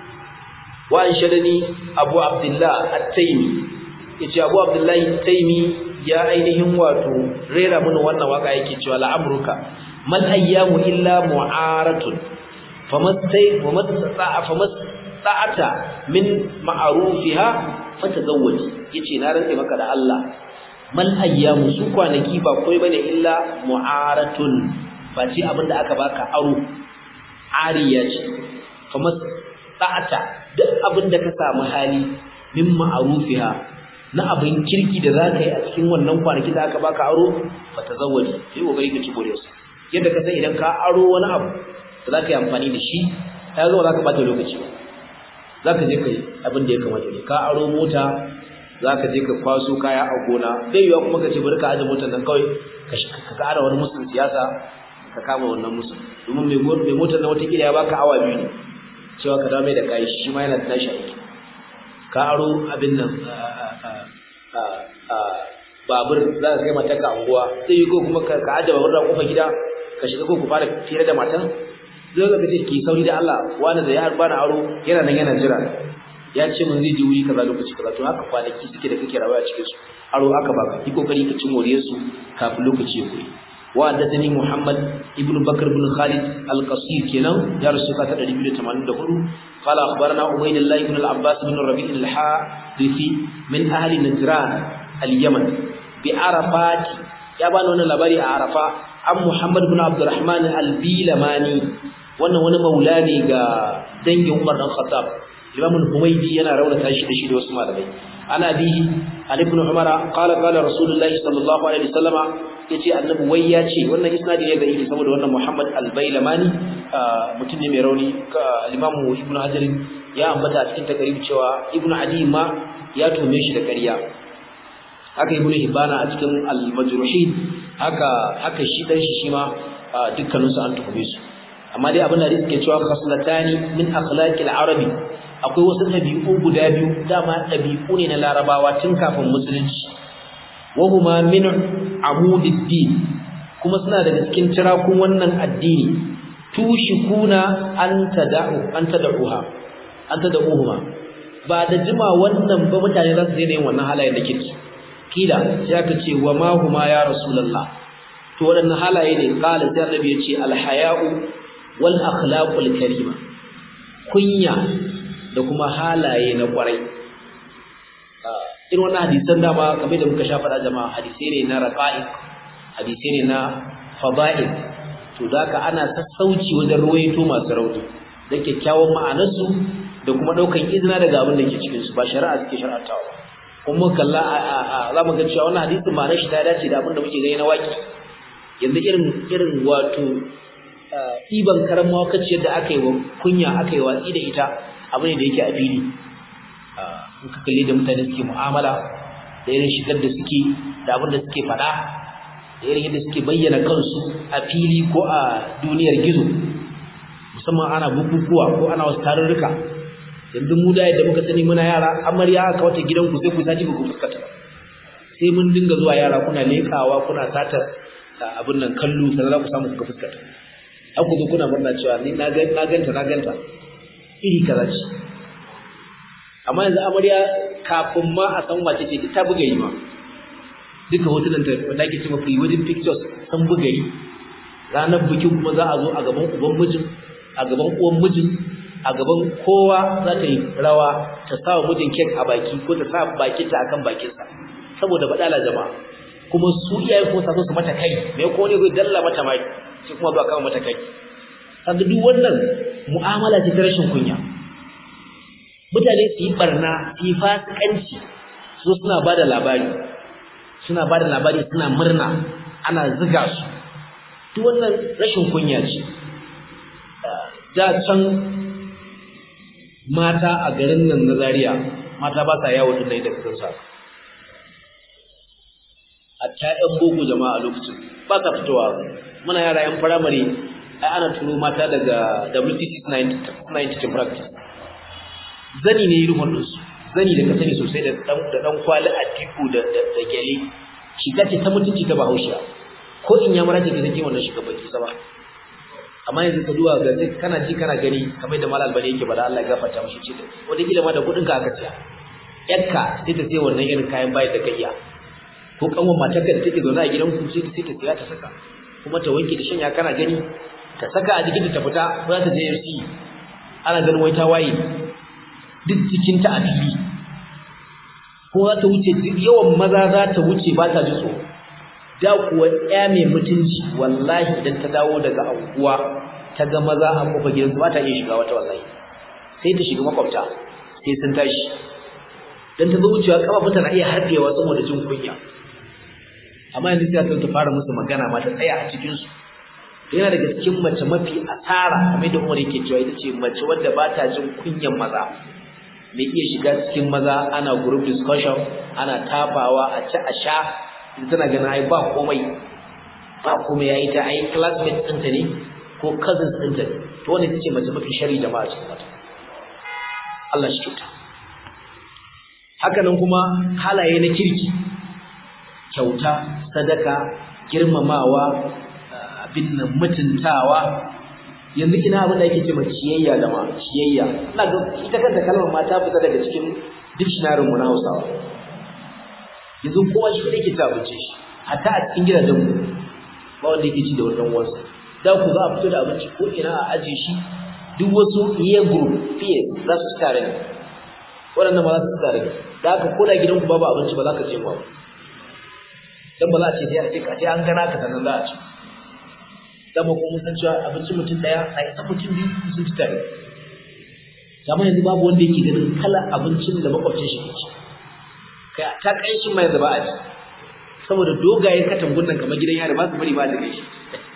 wa anshadani abu abdullah at-taymi yace abu abdullah at-taymi ya ainihin wato rera mana wannan waka yake cewa la'amruka mal ayyamu illa mu'aratun famastai wamasta'a famasta'ata min ma'rufiha fatazawwaj yace na rantsa maka da Allah mal ayyamu su kwanaki ba koi bane illa mu'aratun face abinda aka baka aro ariya ce famasta'ata duk abinda ka samu hali min ma'rufiha na abin kirki da za ka yi a cikin wannan kwanaki da aka baka aro ba ta zawaji sai kokari ka ci gore su yadda ka san idan ka aro wani abu da za ka yi amfani da shi ya zo za ka bata lokaci ba za ka je ka yi abin da ya kamata ne ka aro mota za ka je ka kwaso kaya a gona zai yiwa kuma ka ce bari ka aje motar nan kawai ka ƙara wani musun siyasa ka kama wannan musun domin mai motar nan watakila ya baka awa biyu ne cewa ka dawo mai da kayi shi ma yana da tashi aiki ka aro abin nan babur za ka kai mata ka anguwa sai yi ko kuma ka aje babur da kofar gida ka shiga ko ku fara fira da matan zai ga kace ki sauri da Allah wani da ya bani aro yana nan yana jira ya ce mun zai je wuri kaza lokaci kaza to haka kwanaki suke da kake rawa a cikin su aro aka baka yi kokari ka ci moriyar su kafin lokaci ya kuri wa haddathani Muhammad ibn Bakr ibn Khalid al-Qasir kenan ya rasu ka ta 284 qala akhbarana Ubaydullah ibn al-Abbas ibn Rabi' al-Hadithi min ahli Najran al-Yaman bi Arafat ya bani wannan labari a Arafa an Muhammad ibn Abdurrahman al-Bilamani wannan wani maula ne ga dangin Umar dan Khattab Imam al-Humaydi yana raunata shi da shi da wasu malamai ana bihi Ali ibn Umar qala qala Rasulullahi sallallahu alaihi wasallama yace annabi wai ya ce wannan isnadi ne da yake saboda wannan Muhammad al-Bailamani mutum ne mai rauni Imam Ibn Hajar ya ambata a cikin takarib cewa Ibn Adi ma ya tome shi da ƙarya haka Ibn Hibana a cikin al-Majruhin haka haka shi dan shi shi ma dukkanin su an tukume su amma dai abin da suke cewa khaslatani min akhlaqil arabi akwai wasu ɗabi'u guda biyu dama ɗabi'u ne na larabawa tun kafin musulunci wahuma min amudiddin kuma suna daga cikin tirakun wannan addini tushikuna an tada'u an tada'uha an tada'uhuma ba da jima wannan ba mutane za su daina yin wannan halayen da kirki kila sai aka ce wa ma huma ya rasulullah to waɗannan halaye ne qala sai annabi ya ce alhaya'u wal akhlaqul karima kunya da kuma halaye na kwarai irin wannan hadisan dama kamar da muka sha faɗa jama'a hadisai ne na raqa'iq hadisai ne na fada'il to da ka ana sassauci wajen ruwaito masu rauni da kyakkyawan ma'anarsu da kuma ɗaukan izina daga abin da ke cikinsu ba shari'a suke shari'atawa kuma kalla za mu ga cewa wannan hadisin ma'anar shi ta dace da abin da muke gani na waki yanzu irin irin wato ɗiban karan mawakaciyar da aka yi wa kunya aka yi watsi da ita abu ne da yake a fili in ka kalli da mutane suke mu'amala da irin shigar da suke da abin da suke faɗa da irin yadda suke bayyana kansu a fili ko a duniyar gizo musamman ana bukukuwa ko ana wasu tarurruka yanzu mu da yadda muka sani muna yara amarya aka wata gidanku sai ku sati ba ku fuskata sai mun dinga zuwa yara kuna lekawa kuna sata abin nan kallo sannan za ku samu kuka fuskata har ku zo kuna murna cewa ni na ganta na ganta iri kaza ce amma yanzu amarya kafin ma a san wace ce ta buga yi ma duka hotunan ta wanda ake cewa free wedding pictures sun buga yi ranar bikin kuma za a zo a gaban uban mijin a gaban uwan mijin a gaban kowa za ta yi rawa ta sa wa mijin kek a baki ko ta sa bakinta akan bakinsa saboda badala jama'a kuma su iyaye ko sa su mata kai me ko ne zai dalla mata mai sai kuma ba kama mata kai sanda duk wannan mu'amala ce ta rashin kunya mutane su yi barna su yi fasikanci su suna ba da labari suna ba da labari suna murna ana ziga su duk wannan rashin kunya ce da can mata a garin nan na Zaria mata ba sa yawo tun da kasan sa a ta ƴan boko jama'a a lokacin ba sa fitowa muna yara yan firamare ai ana turo mata daga WTC 90 practice zani ne irin wannan su zani da ka sani sosai da dan da dan kwali a tiku da da gele shiga ce ta mutunci ta Bahaushe ko in ya mara ce take wannan shiga baki sama amma yanzu ka duwa ga sai kana ji kana gani kamar da malal bane yake bada Allah ya gafarta mishi ce wanda kila ma da kudin ka aka ciya yakka sai ta sai wannan irin kayan bayar da kayya ko kanwan matarka da take zaune a gidan ku sai ta sai ta siya ta saka kuma ta wanke da shanya kana gani ta saka a jikin ta fita za ta je yarsi ana ganin wai ta waye duk jikin ta a fili ko za ta wuce yawan maza za ta wuce ba ta ji tsoro da kuwa ya mai mutunci wallahi idan ta dawo daga anguwa ta ga maza a kofar gidansu ba ta iya shiga wata wallahi sai ta shiga makwabta sai sun tashi dan ta zo wucewa kafafunta na iya harfewa saboda jin kunya amma yanzu sai ta fara musu magana ma ta tsaya a cikin su yana daga cikin mace mafi asara kamar da Umar yake cewa ita ce mace wadda ba ta jin kunyan maza mai iya shiga cikin maza ana group discussion ana tafawa a ci a sha tana ganin ai ba komai ba komai yayi ta ai classmate ɗinta ne ko cousins ɗinta ne to wannan ita ce mace mafi shari jama'a cikin mata Allah shi kyauta haka nan kuma halaye na kirki kyauta sadaka girmamawa abin nan mutuntawa yanzu ina abin da yake ce mai ciyayya da ma ciyayya ina ga ita kanta kalmar ma ta fita daga cikin dictionary mu na Hausawa yanzu kowa shi ne yake ci abinci shi hatta a cikin gidajen mu ba wanda yake ci da wani dan uwansa da ku za a fito da abinci ko ina a aje shi duk wasu peer group peers za su tare ne waɗannan ma za su tare ne da haka ko da gidanku babu abinci ba za ka je ba dan ba za a ce sai a ce ka ce an gana ka sannan za a ci dama ko mun san cewa abincin mutum daya a yi mutum biyu sun ci tare amma yanzu babu wanda yake ganin kala abincin da makwabcin shi ke ci kai ta kai shi mai zaba a ci saboda dogayen katangun nan kamar gidan yari ba su bari ba da gaishe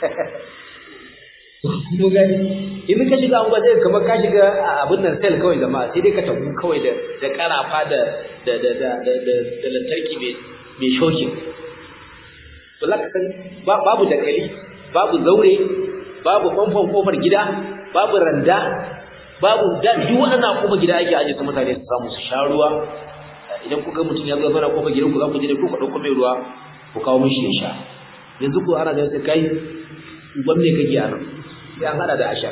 mun gani idan ka shiga an sai kamar ka shiga abin nan sel kawai jama'a sai dai katangu kawai da da karafa da da da da da lantarki mai mai shokin to laka san babu dakali babu zaure babu famfon kofar gida babu randa babu da duk waɗannan kofar gida ake aje su mutane su samu su sha ruwa idan kuka mutum ya zo zauna kofar gidan ku za ku je da ku ka dauko mai ruwa ku kawo mishi ya sha yanzu ko ana da sai kai uban me kake anan sai an hada da ashar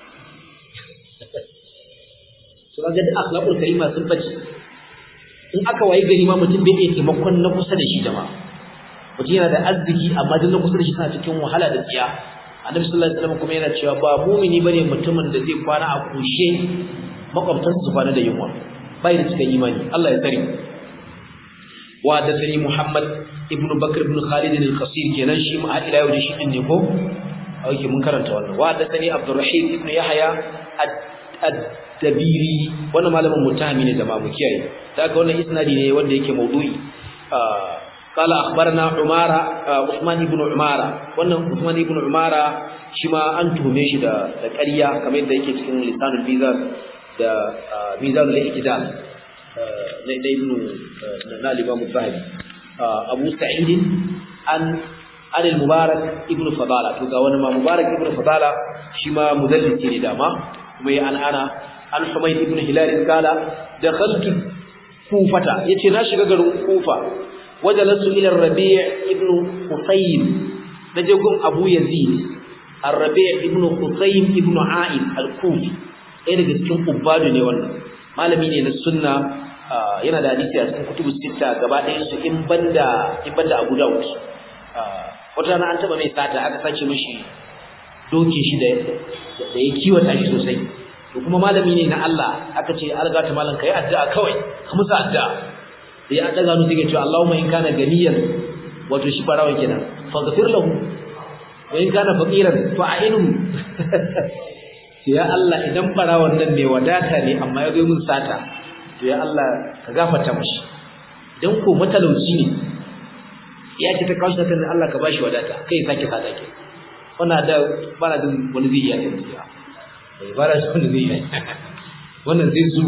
so kaga da akhlaqul karima sun bace in aka wayi gari ma mutum bai iya taimakon na kusa da shi jama'a mutum yana da arziki amma duk na kusa da shi suna cikin wahala da tsiya annabi sallallahu alaihi wasallam kuma yana cewa ba mumini bane mutumin da zai kwana a kushe makwabtansa su kwana da yunwa bai da cikin imani Allah ya tsare wa da sani Muhammad ibn Bakr ibn Khalid al-Qasir kenan shi ma ila yau da shi din ne ko auke mun karanta wannan wa da sani Abdurrahim ibn Yahya ad-Dabiri wannan malamin mutahami ne da ma mu kiyaye daga wannan isnadi ne wanda yake maudu'i قال أخبرنا عمارة عثمان بن عمارة wannan Uthman ibn Umara shi ma an tuhume shi da da ƙarya kamar yadda yake cikin lisanul mizan da mizanul iktidal na da ibn na Imam Zahabi Abu Sa'id an an al-Mubarak ibn Fadala to ga wani ma Mubarak ibn Fadala shi ma mudallisi ne dama kuma ya an ana an Humayd ibn Hilal kala dakhaltu Kufata yace na shiga garin Kufa وجلست إلى الربيع ابن حسين نجوكم أبو يزيد الربيع ابن حسين ابن عائد الكوفي ɗaya daga cikin ubbadu ne wannan malami ne na sunna yana da hadisi a cikin kutubu sita gaba ɗayan su in banda in banda Abu Dawud wata rana an taba mai sata aka sace mishi dokin shi da da ya kiwata shi sosai to kuma malami ne na Allah aka ce algata malam kai addu'a kawai ka musu addu'a ya daga hannu take cewa Allahumma in kana ganiyan wato shi farawa kenan faghfir lahu wa in kana faqiran fa'inhu ya Allah idan farawan nan ne wadata ne amma ya zo mun sata to ya Allah ka gafarta mishi idan ko matalauci ne ya ce ta kawo shi kan Allah ka bashi wadata kai sake sata ke wannan da bana jin wani zai iya tafiya bai bara shi wani zai iya wannan zai zu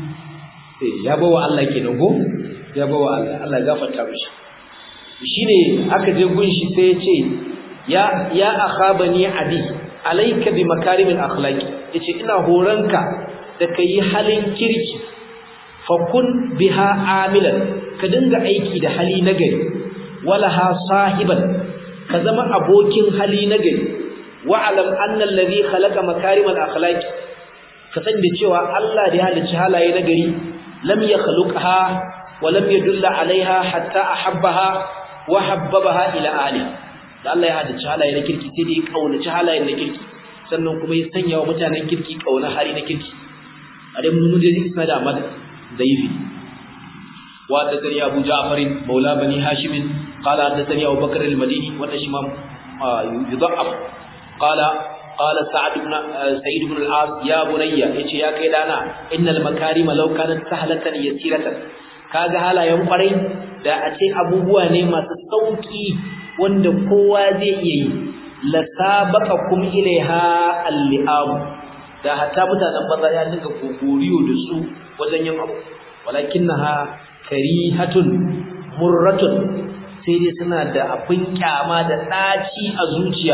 ya bawa Allah kenan go ya bawa Allah Allah ya gafarta mishi shine aka je gun shi sai ya ce ya ya akhabani abi alayka bi makarimil akhlaqi yace ina horanka da kai halin kirki fa kun biha amilan ka dinga aiki da hali nagari wala ha sahiban ka zama abokin hali nagari wa alam anna alladhi khalaqa makarimal akhlaqi ka san da cewa Allah da ya halicci halaye nagari lam yakhluqha ولم يدل عليها حتى أحبها وحببها إلى آله da Allah ya hadace halaye na kirki sai dai ya kaunaci halayen na kirki sannan kuma ya sanya wa mutanen kirki kauna hali na kirki a dai mun muje isna da Ahmad Daifi wa da tani Abu Ja'far maula bani Hashim qala da tani Abu Bakr al-Madini wanda shi ma yudha'af qala qala Sa'd ibn Sa'id ibn al-As ya bunayya yace ya kai dana innal makarima law kanat sahlatan yasiratan kaga halayen kwarai da a ce abubuwa ne masu sauki wanda kowa zai iya yi la sabaqakum ilaiha al-li'am da hatta mutanen banza ya dinga kokoriyo da su wajen yin abu walakinnaha karihatun murratun sai dai suna da abin kyama da daci a zuciya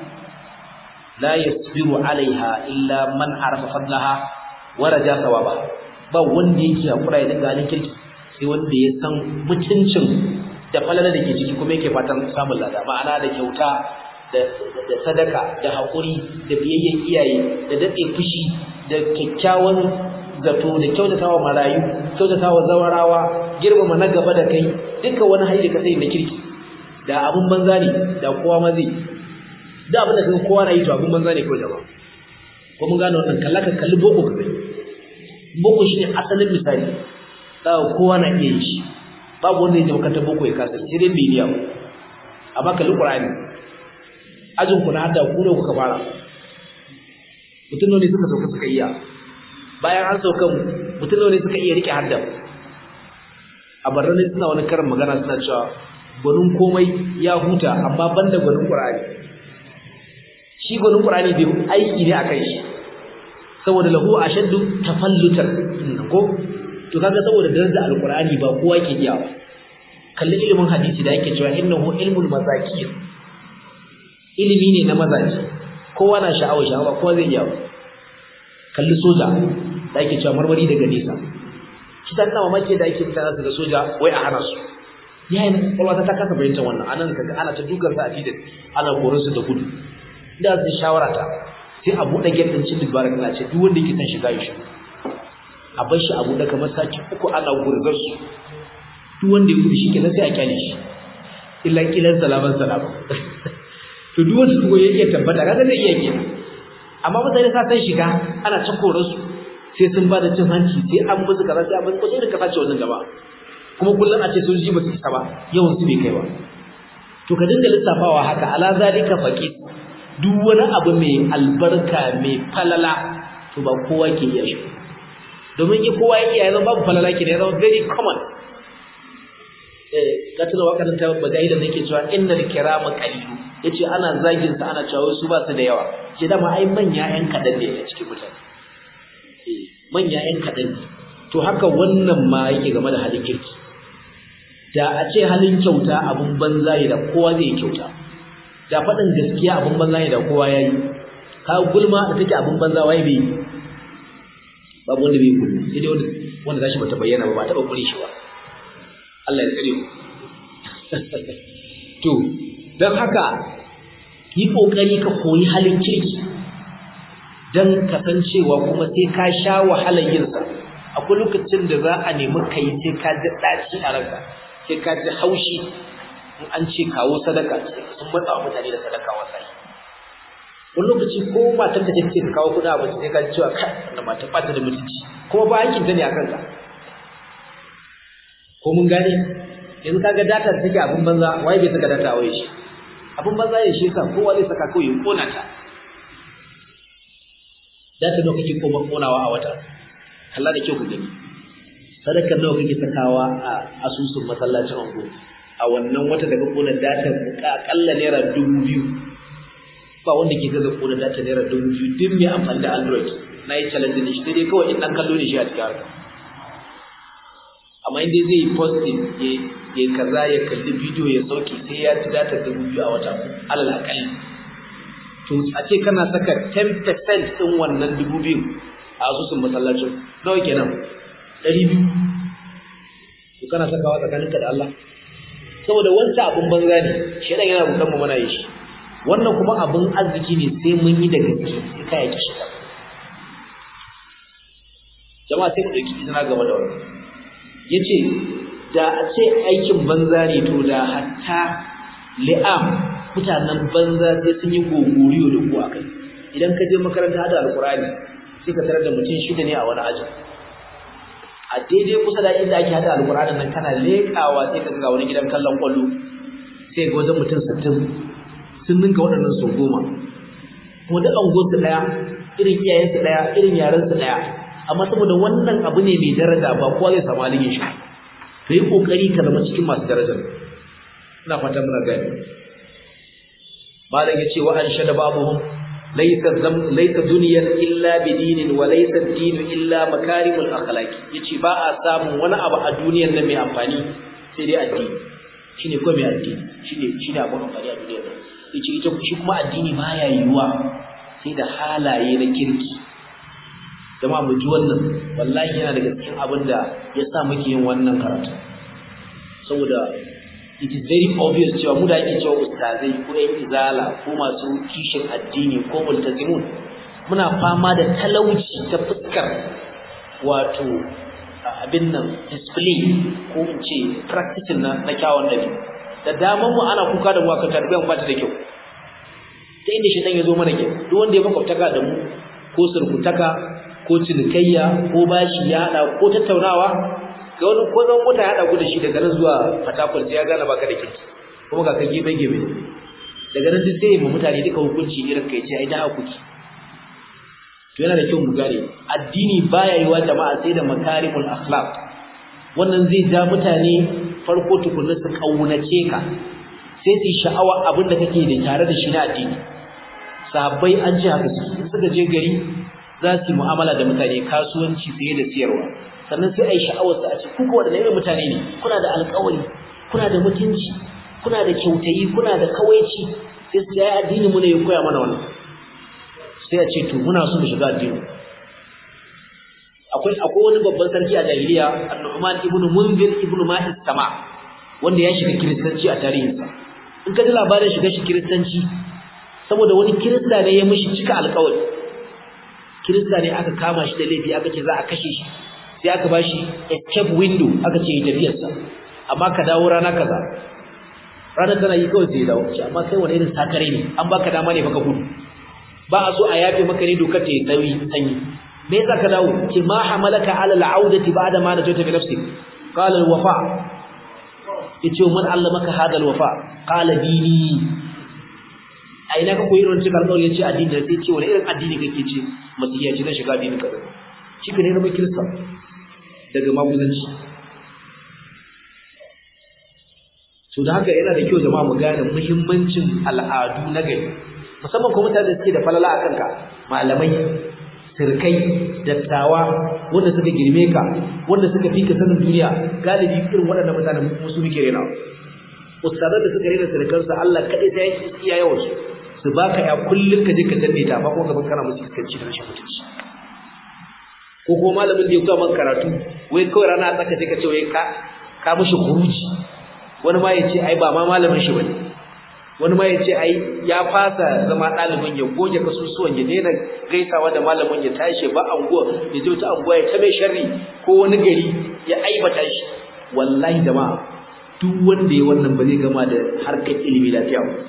la yasbiru alaiha illa man arafa fadlaha wa raja sawaba ba wanda yake hakura ya dinga halin kirki sai wanda ya san mutuncin da falala da ke ciki kuma yake fatan samun lada ma'ana da kyauta da sadaka da haƙuri da biyayyen iyaye da daɗe fushi da kyakkyawan zato da kyautatawa marayu kyautatawa zawarawa girmama na gaba da kai duka wani hali da ka sai na kirki da abun banza ne da kowa ma zai da abin da kaga kowa na yi to abun banza ne kawai jama'a ko mun gane wannan kalla ka kalli boko ka gani boko shine asalin misali da kowa na iya yi shi babu wanda ya je makarantar boko ya kasa sai dai bai ba amma kalli qur'ani ajin ku na hadda ku ne kuka fara mutum ne suka sauka suka iya bayan an sauka mutum ne suka iya rike hadda a barrani suna wani karin magana suna cewa gwanin komai ya huta amma banda gwanin qur'ani shi gwanin qur'ani bai aiki ne akan shi saboda lahu ashaddu tafallutan ko to kaga saboda darajar alqur'ani ba kowa ke iya ba kalli ilimin hadisi da yake cewa innahu ilmul mazakir ilimi ne na mazaji kowa na sha'awar sha'awa kowa zai iya kalli soja da yake cewa marmari daga nesa kitan na mamaki da yake mutane su da soja wai a hana su ya yi kwalwata ta kasa fahimtar wannan anan kaga ana ta dukan sa a titin ana korin su da gudu da su shawara ta sai a buɗe gate din cin dubara kana ce duk wanda yake son shiga ya shigo a bar shi a buɗe kamar saki uku ana gurzar su duk wanda ya gudu shi kenan sai a kyale shi illa kilan salaman salaman to duk wanda kuma ya iya tabbata kaga zai iya kenan amma mutane sa san shiga ana ta koran su sai sun ba da cin hanci sai an musu kaza sai an musu kaza irin kasa ce wannan gaba kuma kullum a ce sun ji ba su isa ba yawan su bai kai ba to ka dinga lissafawa haka ala zalika faqis duk wani abu mai albarka mai falala to ba kowa ke iya shi domin in kowa ya iya ya zama babu falala ke ya zama very common eh ka tuna wakarin ta bagaida da yake cewa innal kirama qalilu yace ana zagin sa ana cewa su ba su da yawa ce dama ai manya yan kadan ne a cikin mutane eh manya yan kadan ne to haka wannan ma yake game da halin kirki da a ce halin kyauta abun banza ne da kowa zai kyauta da faɗin gaskiya abun banza ne da kowa ya yi ka gulma da take abun banza waye bai babu wanda bai gulma sai dai wanda zashi bata bayyana ba ba taɓa kure shi ba Allah ya tsare mu to don haka yi ƙoƙari ka koyi halin kirki don kasancewa kuma sai ka sha wahalar yinsa akwai lokacin da za a nemi ka yi sai ka ji ɗaci a ranka sai ka ji haushi in an ce kawo sadaka sun matsa wa mutane da sadaka wasai wani lokaci ko matar da take ka kawo kuɗin abinci sai ka ji cewa kai wannan mata ba ta da mutunci kuma ba hakin ta ne a kanka ko mun gane yanzu kaga data da take abin banza waye bai saka data a waye shi abin banza ya shi yasa kowa zai saka kawai ya kona ta data nawa kake koma konawa a wata kalla da kyau ka gani sadakar nawa kake sakawa a asusun masallacin ango a wannan wata daga kona data akalla naira dubu biyu ba wanda ke gaza kona data naira dubu biyu duk mai amfani da android na yi challenge ne shi sai dai kawai in dan kallo ne shi a cikin harka amma inda zai yi posting ya kaza ya kalli bidiyo ya sauke sai ya ci data dubu biyu a wata alal akalli to a ce kana saka 10% ɗin wannan dubu biyu a asusun masallacin nawa kenan ɗari biyu to kana sakawa tsakaninka da Allah saboda wancan abin banza ne shedan yana rudan mu muna yin shi wannan kuma abin arziki ne sai mun yi da gaske sai ka yaki shi jama'a sai mu dauki izina game da wannan yace da a ce aikin banza ne to da hatta li'am mutanen banza sai sun yi gogoriyo da ku akai idan ka je makaranta hada alqur'ani sai ka tarar da mutum shida ne a wani aji a daidai kusa da inda ake hada alqur'anin nan kana lekawa sai ka ga wani gidan kallon kwallo sai ga wajen mutum 60 sun ninka waɗannan sau goma kuma da angonsu ɗaya irin iyayensu ɗaya irin yarensu ɗaya amma saboda wannan abu ne mai daraja ba kowa zai samu halin yin shi to yi kokari ka zama cikin masu darajar ina fatan muna gani malam yace wa an shada babuhum laysa zam laysa dunyan illa bidinin wa laysa dinu illa makarimul akhlaq yace ba a samun wani abu a duniyar nan mai amfani sai dai addini shine ko mai addini shine shine abun amfani a duniyar nan yace ita shi kuma addini baya yiwuwa sai da halaye na kirki jama'a mu ji wannan wallahi yana daga cikin abin da ya sa muke yin wannan karatu saboda it is very obvious cewa mu da ake cewa ustazai ko yan izala ko masu kishin addini ko multazimun muna fama da talauci ta fuskar wato abin nan display ko in ce practicing na na kyawun dabi da daman mu ana kuka da mu akan tarbiyyar ba ta da kyau ta inda shi ya zo mana kyau duk wanda ya makwabtaka da mu ko surkutaka ko cinikayya ko bashi ya hada ko tattaunawa ga wani ko zan mota ya hada ku da shi daga nan zuwa fatakwal sai ya gane baka da kirki kuma ga kan gebe gebe daga nan sai mu mutane duka hukunci irin kai ce ai da hakuki to yana da kyau mu gane addini baya yi wa jama'a sai da makarimul akhlaq wannan zai ja mutane farko tukunna su kaunace ka sai su sha'awa abin da kake da tare da shi na addini sahabbai an ce haka suka je gari za su yi mu'amala da mutane kasuwanci saye da siyarwa sannan sai a yi sha'awarsa a ce kuka waɗanda irin mutane ne kuna da alƙawari kuna da mutunci kuna da kyautayi kuna da kawaici sai su yi addini mu ne ya koya mana wannan sai a ce to muna so mu shiga addini akwai akwai wani babban sarki a jahiliya annu'man ibn munzir ibn ma'is sama wanda ya shiga kiristanci a tarihinsa in ka ji labarin shiga shi kiristanci saboda wani kirista ne ya mishi cika alƙawari kirista ne aka kama shi da laifi aka ce za a kashe shi sai aka ba shi escape window aka ce ya tafiyarsa amma ka dawo rana kaza ranar tana yi kawai sai ya dawo ce amma kai wani irin sakare ne an baka dama ne baka gudu ba a so a yafe maka ne dokar ta yi tsawi sanyi me yasa ka dawo ce ma hamalaka ala al'audati ba'da ma najata bi nafsik qala al-wafa yace man allamaka hada al-wafa qala dini a ina ka koyi irin cikin alƙawari yace addini da sai ce wani irin addini kake ce masiya ce na shiga addini kaza shi ne na kirista daga maguzanci so da haka yana da kyau jama'a mu gane muhimmancin al'adu na gari musamman kuma mutane da suke da falala akan ka malamai sirkai dattawa wanda suka girme ka wanda suka fi ka sanin duniya galibi irin waɗannan mutanen musu muke rena ustazan da suka rena sirkansu Allah kaɗai sai ya iya yawan su su baka ya kullum ka je ka danne ta amma kuma gaban kana musu iskanci da rashin mutunci ko kuma malamin da ya koya maka karatu wai kawai rana tsaka sai ka ce wai ka ka mishi kuruji wani ma ya ce ai ba ma malamin shi bane wani ma ya ce ai ya fasa zama ɗalibin ya goge kasusuwan ya daina gaisawa da malamin ya tashi ba anguwa ya je wata anguwa ya ta mai sharri ko wani gari ya aibata shi wallahi jama'a duk wanda ya wannan ba zai gama da harkar ilimi lafiya ba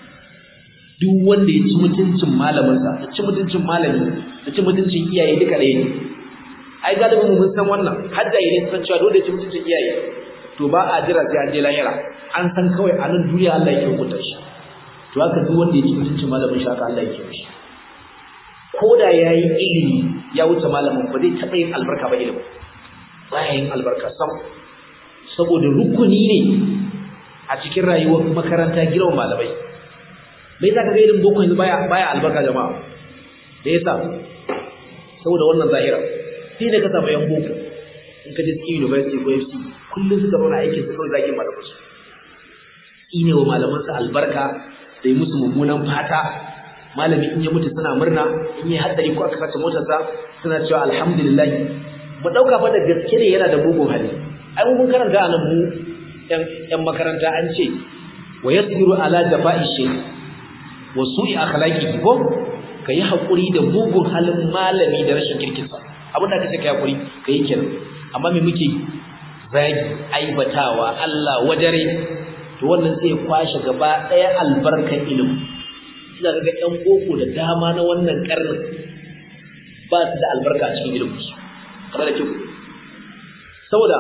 duk wanda ya ci mutuncin malaminsa ya ci mutuncin malami ya ci mutuncin iyaye duka ɗaya ne ai galibin mun san wannan har da yayin san cewa dole ya ci mutuncin iyaye to ba a jira sai an je lahira an san kawai a nan duniya Allah yake hukunta shi to haka duk wanda ya ci mutuncin malamin shi haka Allah yake mishi ko da yayi ilimi ya wuce malamin ba zai taɓa yin albarka ba ilimi ba ya yin albarka sam saboda rukuni ne a cikin rayuwar makaranta girman malamai me yasa kaga irin boko yanzu baya baya albarka jama'a da yasa saboda wannan zahira sai da ka samu yan boko in ka je cikin university ko FC kullum suka zauna aikin su kawai zagin malaman su ine wa malaman su albarka da yi musu mummunan fata malami in ya mutu suna murna in yi haddari ko aka sace motarsa suna cewa alhamdulillah mu dauka fa da gaske ne yana da mugun hali ai mun karanta a nan mu yan makaranta an ce wa yasbiru ala jafa'i shay wa su'i akhlaqihi ko kai hakuri da mugun halin malami da rashin kirkinsa abin da kace kai hakuri kai kenan amma me muke zagi aibatawa Allah wajare to wannan sai kwashe gaba daya albarkar ilimi kina ga ɗan boko da dama na wannan karnin ba su da albarka a cikin ilimin su kamar da kiku saboda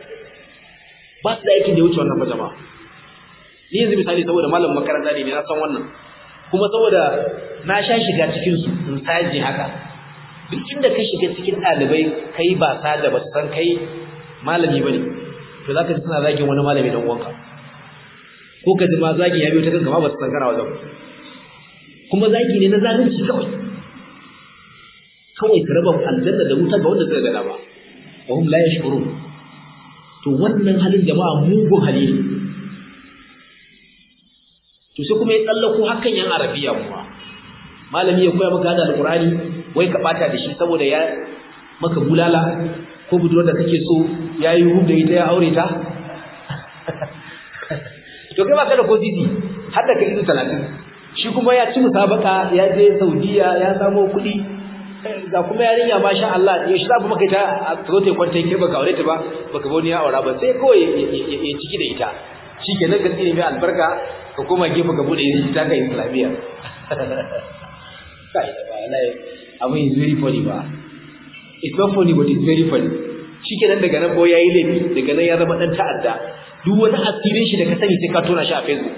ba su da aikin da ya wuce wannan fa jama'a ni yanzu misali saboda malam makaranta ne na san wannan kuma saboda na sha shiga cikin su in saje haka duk inda ka shiga cikin ɗalibai kai ba sa da ba san kai malami bane to zaka ji suna zagin wani malami dan uwanka ko ka ji ma zagi ya biyo ta kanka ma ba su san kana wajen kuma zagi ne na zalunci kawai kawai ka raba aljanna da wuta ga wanda suka gada ba wa hum la yashkurun to wannan halin jama'a mugun hali ne to sai kuma ya tsallako hakan yan arabiya kuma malami ya koya maka da alqur'ani wai ka bata da shi saboda ya maka bulala ko budurwar da kake so yayi hub da ita ya aure ta to kai baka da kodidi har da kai izu 30 shi kuma ya ci musabaka ya je Saudiya ya samo kuɗi ga kuma yarinya masha Allah ya shi zafi maka ita a tsote kwanta yake baka aure ta ba baka ba wani ya aura ba sai kawai ya ciki da ita shikenan ka tsine mai albarka ka koma gefe ka bude ita ka islamiyya kai ba lai abin is very funny ba it's not funny but it's very funny shikenan daga nan boy yayi laifi daga nan ya zama dan ta'adda duk wani asirin shi da ka sani sai ka tona shi a Facebook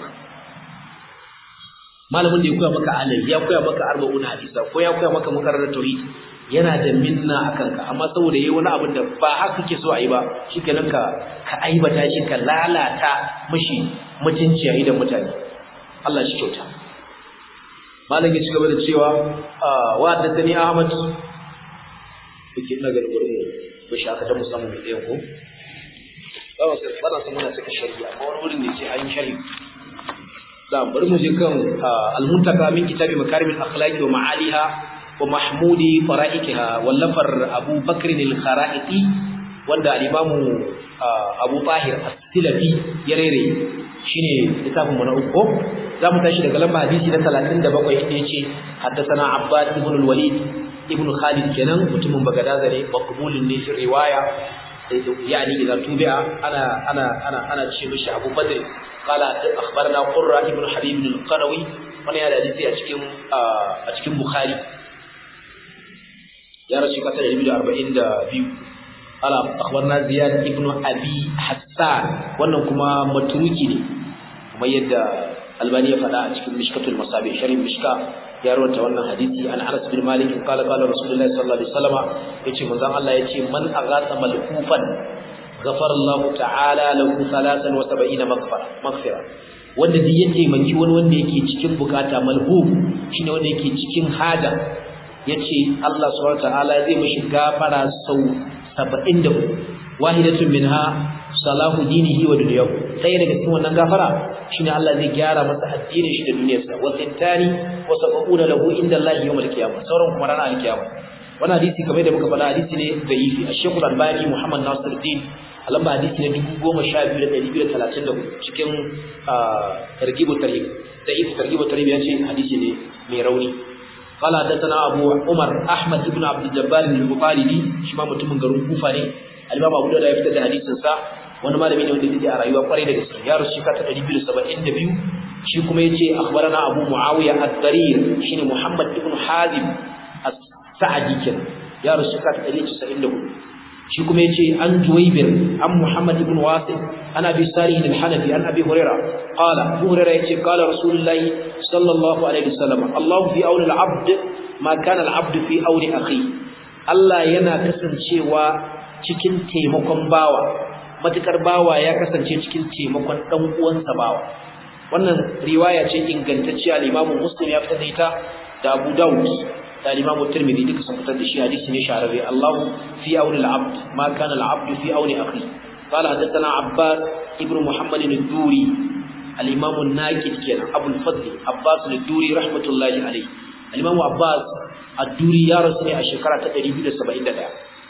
malamin da ya koya maka alai ya koya maka arba'un hadisa ko ya koya maka makarar tauhid yana da minna akan ka amma saboda yayi wani abin da ba haka kake so a yi ba shikenan ka ka aibata shi ka lalata mishi mutunci a idan mutane Allah shi kyauta malam ya ci gaba da cewa wa haddathani ahmad kuke ina ga gurin mu ba shi aka ta musamman da ɗayan ko ba wasu ba na san muna saka shari'a amma wani wurin ne sai an yi shari'a da bari mu je kan al-muntaka min kitabi makarim al-akhlaq wa ma'aliha wa mahmudi fara'ikiha wallafar Abu Bakr al-Kharaiti wanda al-Imam Abu Tahir silafi ya rere shine littafin mu na uku za mu tashi daga lamba hadisi na 37 inda yace haddathana abbad ibn al-walid ibn khalid kenan mutumin bagadaza ne maqbulun ne fi riwaya yani idza tubi'a ana ana ana ana ce mishi abu badr qala akhbarana qurra ibn habib al-qanawi wannan ya da hadisi a cikin a cikin bukhari ya rasu kasa da 242 ala akhbarna ziyad ibn abi hassan wannan kuma maturuki ne kuma yadda albani ya faɗa a cikin mishkatul masabi sharhin mishka ya rawaita wannan hadisi an Anas bin Malik qala qala Rasulullahi sallallahu alaihi wasallam yace manzon Allah yace man aghatha malhufan ghafara Allah ta'ala lahu 73 maghfara maghfira wanda duk ya taimaki wani wanda yake cikin bukata malhuf shine wanda yake cikin haja yace Allah subhanahu wa ta'ala zai mishi gafara sau 74 wahidatun minha salahu dinihi wa dunyahu sai daga cikin wannan gafara shine Allah zai gyara masa addinin shi da duniyarsa wa sintani wa sabuna lahu inda Allah yawmal qiyamah sauran kuma ranar alkiyama wannan hadisi kamar da muka faɗa hadisi ne da'ifi Ash-Shaykh Al-Albani Muhammad Nasiruddin alamba hadisi ne 12234 cikin targhib tarhib da'if targhib tarhib yace hadisi ne mai rauni قال حدثنا أبو عمر أحمد بن عبد الجبار البخاري شما متمن garin Kufa ne al-Imam Abu Dawud ya fitar da hadisin sa wani malami ne wanda yake a rayuwa kwarai da gaske ya rusu ka ta 272 shi kuma yace akhbarana Abu Muawiya ad-Darir shine Muhammad ibn Hazim as-Sa'di ken ya rusu ka ta 194 shi kuma yace an Juwaybir an Muhammad ibn Wasi an Abi Salih al-Hanafi an Abi Hurairah qala Abu Hurairah yace qala Rasulullah sallallahu alaihi wasallam Allah fi auni al-abd ma kana al-abd fi auni akhi Allah yana kasancewa cikin taimakon bawa matukar bawa ya kasance cikin taimakon dan uwansa bawa wannan riwaya ce ingantacciya al-Imam Muslim ya fitar da ita da Abu Dawud da al-Imam Tirmidhi duka sun fitar da shi hadisi ne shahararre Allahu fi auni al-abd ma kana al-abd fi auni akhi قال حدثنا عباس ابن محمد الدوري الإمام الناكد كان أبو الفضل عباس الدوري رحمة الله عليه الإمام عباس الدوري يا رسول الشكرة تقريبا سبعين دقيقة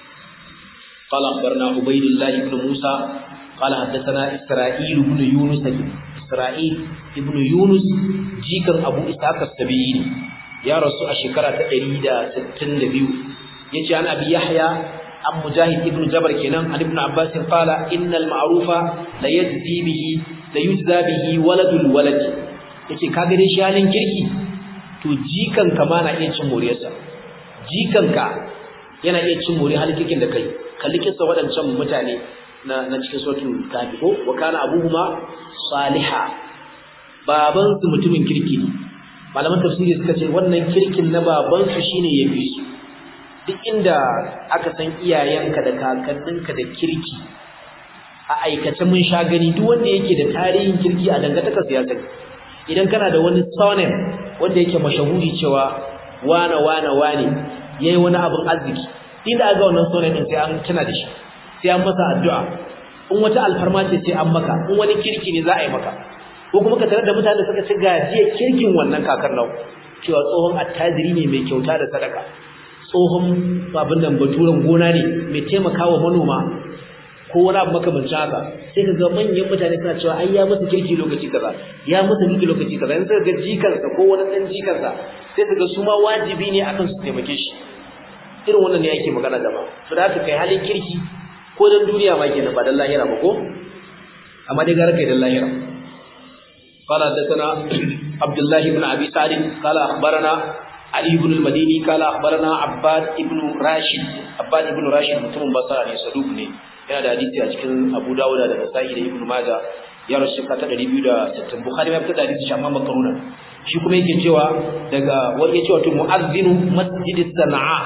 قال أخبرنا عبيد الله بن موسى قال حدثنا إسرائيل بن يونس إسرائيل بن يونس جيكا أبو إسحاق السبيعي يا رسول الشكرة تقريبا ستين دقيقة يجي عن أبي يحيى عن مجاهد بن جبر كنان عن ابن عباس قال إن المعروف لا يجزي به لا يجزى به ولد الولد yace ka gare shi halin kirki to jikan ka ma na iya cin moriyarsa jikan ka yana iya cin moriyar halin kirkin da kai kalli kissa waɗancan mutane na na cikin suratul kafi ko wa kana abuhuma saliha baban su mutumin kirki ne malaman tafsiri suka ce wannan kirkin na baban su shine yafi su duk inda aka san iyayenka da kakanninka da kirki a aikace mun sha gani duk wanda yake da tarihin kirki a dangantaka siyasa idan kana da wani sonem wanda yake mashahuri cewa wane wane wane yayi wani abin arziki inda aga wannan sonem din sai an tuna da shi sai an masa addu'a in wata alfarma ce sai an maka in wani kirki ne za a yi maka ko kuma ka tarar da mutane da suka ci gajiya kirkin wannan kakar nau cewa tsohon attajiri ne mai kyauta da sadaka tsohon abin nan baturen gona ne mai taimakawa manoma ko wani abu makamancin haka sai ka ga manyan mutane suna cewa ai ya musu kirki lokaci kaza ya musu kirki lokaci kaza yanzu ga jikansa ko wani dan jikansa sai ka ga su ma wajibi ne akan su taimake shi irin wannan ne yake magana da ba to da haka kai halin kirki ko dan duniya ma kenan ba dan lahira ba ko amma dai gara kai dan lahira قال حدثنا عبد الله بن ابي سعد قال اخبرنا علي بن المديني قال اخبرنا عباد ابن راشد عباد ابن راشد mutumin basra ne saduk ne yana da hadisi a cikin Abu Dawud da Nasa'i da Ibn Majah ya rasu ka ta 260 Bukhari ya fitar da hadisi amma makaruna shi kuma yake cewa daga wani yace wato muazzinu masjid Sana'a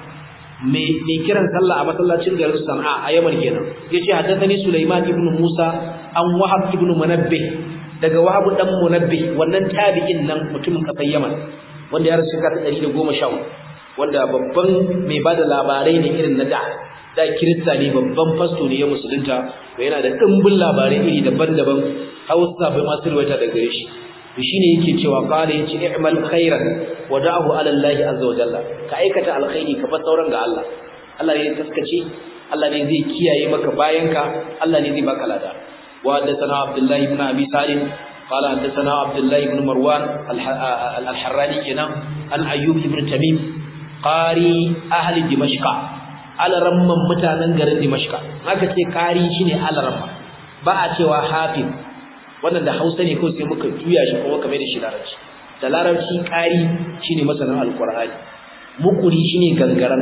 me me kiran sallah a masallacin garin Sana'a a Yaman kenan yace haddathani Sulaiman ibn Musa an Wahab ibn Munabbih daga Wahab dan Munabbih wannan tabi'in nan mutumin kasar Yaman wanda ya rasu ka ta 110 wanda babban mai bada labarai ne irin na da da kirista ne babban fasto ne ya musulunta to yana da dimbin labarai iri daban-daban hausa bai masu ruwaita daga gare shi to shine yake cewa qala yace i'mal khairan wa da'ahu ala Allah azza wa jalla ka aikata alkhairi ka fa sauran ga Allah Allah ne taskace Allah ne zai kiyaye maka bayanka Allah ne zai baka lada وحدثنا عبد الله بن ابي سالم قال حدثنا عبد الله بن مروان الحراني كنا عن ايوب بن تميم قاري اهل دمشق على رمman mutanen garin dimashqa haka ce qari shine alaramma ba a cewa hafiz wannan da Hausa ne ko sai muka juya shi kuma kamar da shi larabci da larabci qari shine masanin alqur'ani mukuri shine gangaran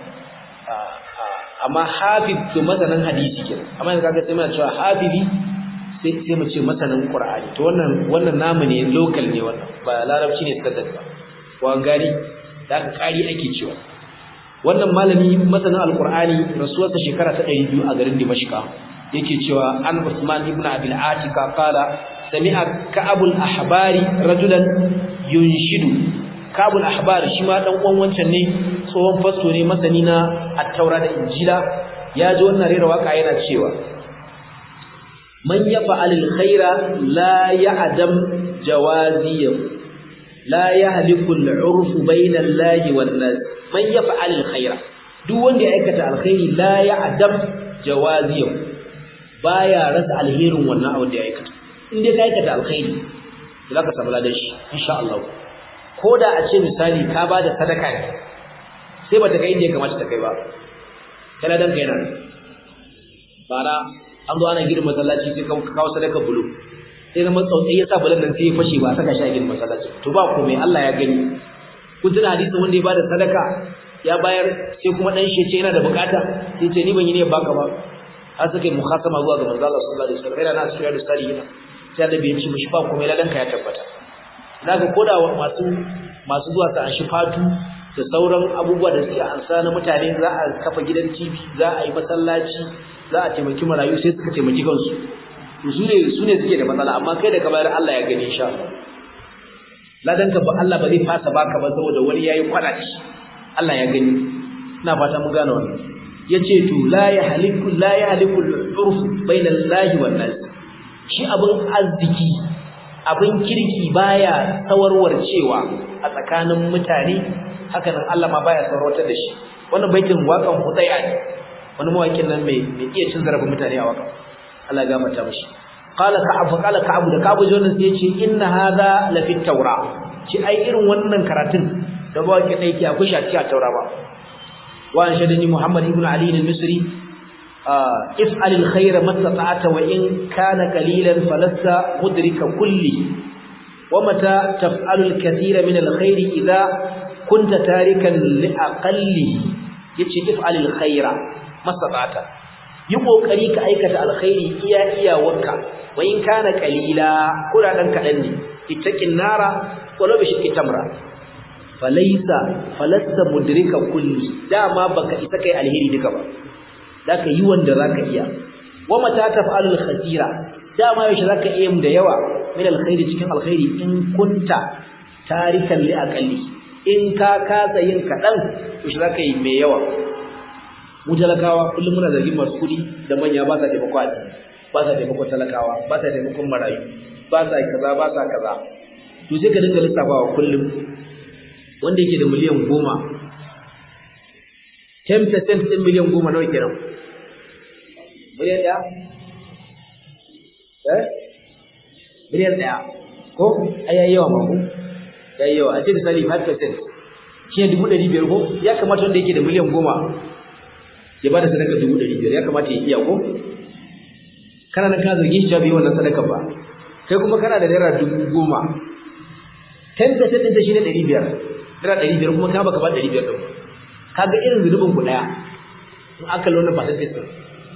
amma hafiz to masanin hadisi kenan amma yanzu kaga sai muna cewa hafizi sai sai mu ce masanin qur'ani to wannan wannan namu ne local ne wannan ba larabci ne standard ba ko an gani da ka kari ake cewa wannan malami masanin alqur'ani rasuwarsa shekara ta 200 a garin dimashqa yake cewa an usman ibn abil atika qala sami'a ka'abul ahbari rajulan yunshidu kabul ahbar shi ma dan uwan wancan ne tsohon fasto ne masani na at-taura da injila ya ji wannan rera waka yana cewa man yaf'al al-khaira la ya'dam jawaziyahu la yahliku al-'urf bayna allahi wan nas man yaf'al al-khaira duk wanda ya aikata alkhairi la ya'dam jawaziyahu baya rasa alherin wannan abu da ya aikata in dai ka aikata alkhairi zaka samu ladan shi insha Allah ko da a ce misali ka ba da sadaka ne sai ba ta kai inda ya kamata ta kai ba kana dan kai nan bara an zo ana gidan masallaci sai ka kawo sadaka bulu sai na matsautsai ya sa bulan nan sai ya fashe ba saka shi a gidan masallaci to ba komai Allah ya gani kun tuna hadisin wanda ya bada sadaka ya bayar sai kuma dan shi ce yana da bukata sai ce ni ban yi ne baka ba har suka yi mukhasama zuwa ga manzo Allah sallallahu alaihi wasallam yana na sura da salihin sai annabi ya ce mishi ba komai ladan ka ya tabbata zaka koda masu masu zuwa su anshi fatu da sauran abubuwa da suke ansa na mutane za a kafa gidan TV za a yi masallaci za a taimaki marayu sai suka taimaki kansu to su ne su ne suke da matsala amma kai da ka bayar Allah ya gani insha Allah ladan ka ba Allah ba zai fasa baka ba saboda wani yayi kwana ci Allah ya gani ina fata mun gane wannan yace to la yahliku la yahliku al-urf bayna Allah wan nas shi abin arziki abin kirki baya sawarwar cewa a tsakanin mutane haka nan Allah ma baya sawarwatar da shi wannan baitin wakan hudaya ne wani mawakin nan mai mai iya cin zarafin mutane a wakan Allah ya gafarta mishi qala ka'ab qala ka'ab da ka'ab jonan sai yace inna hadha la fi tawra ci ai irin wannan karatun da mawakin da yake akwai shi a cikin taura ba wa an shadani muhammad ibn ali al-misri افعل الخير ما استطعت وإن كان قليلا فلست مدرك كله ومتى تفعل الكثير من الخير إذا كنت تاركا لأقله يتشي افعل الخير ما استطعت يقوكري كأيكة الخير إيا إيا وكا وإن كان قليلا كل أنك أني اتك النار ولو بشك تمرة فليس فلست مدرك كله داما بك إتكي الهيري دكبا zaka yi wanda zaka iya wa mata taf'alul khatira dama yaushe zaka iya da yawa min alkhairi cikin alkhairi in kunta tarikan li aqalli in ka kasa yin kadan yaushe zaka yi mai yawa mu talakawa kullum muna zargin masu kudi da manya ba sa taimako a ba sa taimako talakawa ba sa taimakon marayu ba sa kaza ba sa kaza to sai ka dinga lissafawa kullum wanda yake da miliyan goma 10% din miliyan goma nawa kenan miliyan ɗaya? eh? miliyan ɗaya ko? ai yayi yawa mako? yayi yawa a ce misali 5% shi ne dubu ɗari biyar ko? ya kamata wanda yake da miliyan goma ya ba da sadaka dubu ɗari biyar ya kamata ya iya ko? kana nan ka zargi shi bai wannan sadaka ba kai kuma kana da naira dubu goma 10% ɗin ta shi ne ɗari biyar naira ɗari biyar kuma ka baka ba ɗari biyar ɗin kaga irin zunubin ku ɗaya in aka lona percentage ɗin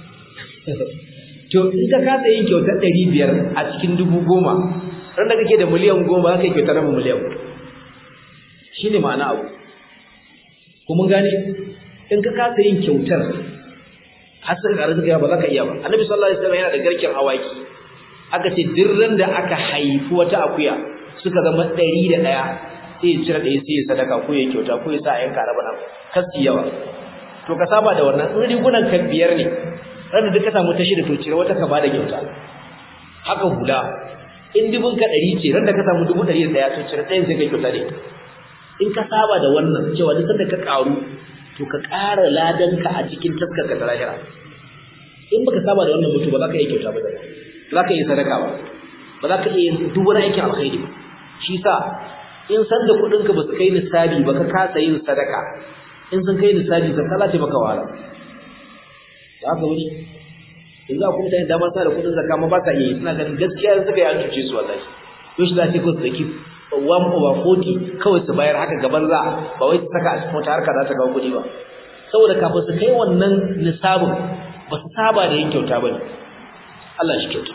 to in ka kasa yin kyautar ɗari biyar a cikin dubu goma ran da kake da miliyan goma za ka yi kyautar rabin miliyan shi ne ma'ana abu kuma gane in ka kasa yin kyautar har sai ka arzika ba za ka iya ba annabi sallallahu alaihi wasallam yana da garken awaki aka ce duk ran da aka haifi wata akuya suka zama ɗari da ɗaya sai ya cire ɗaya sai ya sadaka ko ya kyauta ko ya sa a yanka raba nan kasi yawa to ka saba da wannan in rigunan ka biyar ne ranar da ka samu ta shida to cire wata ka bada kyauta haka hula in dubun ka ɗari ce ran da ka samu dubu ɗari da ɗaya to cire ɗayan sai ka kyauta ne in ka saba da wannan cewa duk sanda ka ƙaru to ka ƙara ladanka a cikin taskar ka ta lahira in baka saba da wannan mutu ba za ka iya kyauta ba da za ka yi sadaka ba ba za ka iya duk wani aikin alkhairi ba shi sa in san da kuɗinka ba su kai nisabi ba ka kasa yin sadaka in sun kai nisabi zakka za ta maka wahala za ka wuce in za ku mutane dama sa da kuɗin zakka ma ba sa iya yi suna ganin gaskiya suka yi an cuce su wallahi yau shi za ta ko su zaki one over forty kawai su bayar haka gaban za ba wai su saka a cikin wata harka za ta kawo kuɗi ba saboda kafin su kai wannan nisabin ba su saba da yin kyauta ba ne Allah shi kyauta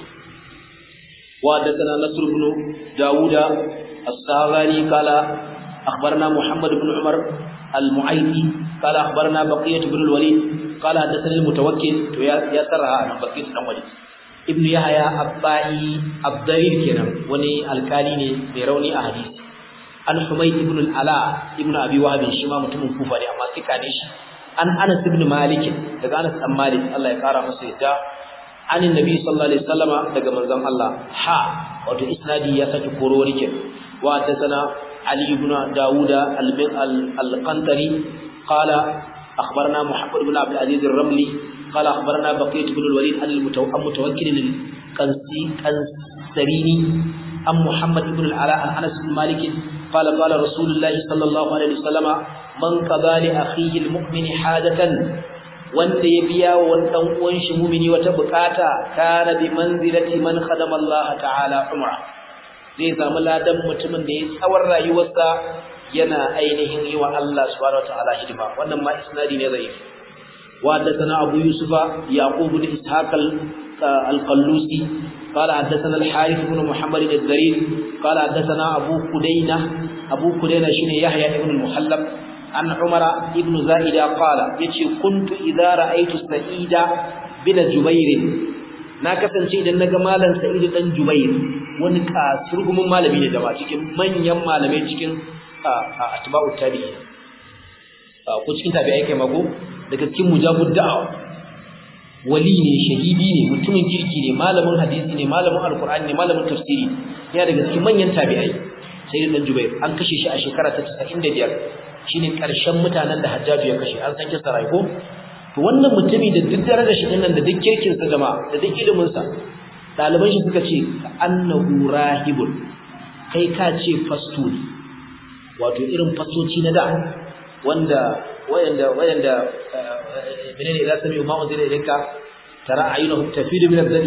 وحدثنا نصر بن داود الساغاني قال أخبرنا محمد بن عمر المعيدي قال أخبرنا بقية بن الوليد قال حدثني المتوكل يا سرها عن بقية بن الوليد ابن يحيى الطائي الضرير كنا وني الكالي ميروني أحاديث عن حميد بن العلاء ابن أبي وهب شما متم كوفة أما سكانيش عن أنس بن مالك daga Anas bin Malik Allah ya kara masa yadda anin nabi sallallahu alaihi wasallama daga manzon Allah ha wato isnadi ya saki koro wani wa hadathana ali ibn daud al-qantari qala akhbarana muhammad ibn abd al-aziz ar-ramli qala akhbarana baqiyat ibn al-walid al-mutawakkil al-qansi qansarini am muhammad ibn al-ala an anas bin malik قال قال رسول الله صلى الله عليه وسلم من قضى لأخيه المؤمن حاجة wanda ya biya wa wani dan uwan shi mumini wata bukata kana bi manzilati man khadama Allah ta'ala umra zai samu ladan mutumin da ya tsawar rayuwarsa yana ainihin yi wa Allah subhanahu wa ta'ala hidima wannan ma isnadi ne zai wa haddathana Abu Yusufa Yaqub bin Ishaq al-Qallusi قال حدثنا الحارث بن محمد الزرير قال حدثنا أبو كدينة أبو كدينة شنو يحيى بن المحلب عن عمر ابن زائدة قال يتي كنت إذا رأيت سعيد بن جبير na kasance idan naga malam Sa'id dan Jubair wani kasurgumin malami ne jama'a cikin manyan malamai cikin atba'u tabi'i ko cikin tabi'ai kai mako daga cikin mujabud da'awa wali ne shahidi ne mutumin kirki ne malamin hadisi ne malamin alqur'ani ne malamin tafsiri yana daga cikin manyan tabi'ai Sa'id dan Jubair an kashe shi a shekara ta 95 shine karshen mutanen da Hajjaju ya kashe an san kisa rai ko to wannan mutumi da duk darajar shi dinnan da duk kirkin sa jama'a da duk ilimin sa daliban shi suka ce annahu rahibun kai ka ce fasto ne wato irin fastoci na da wanda wayanda wayanda menene idan sami ma mun zai rinka tara ayunuhum tafidu min az-zani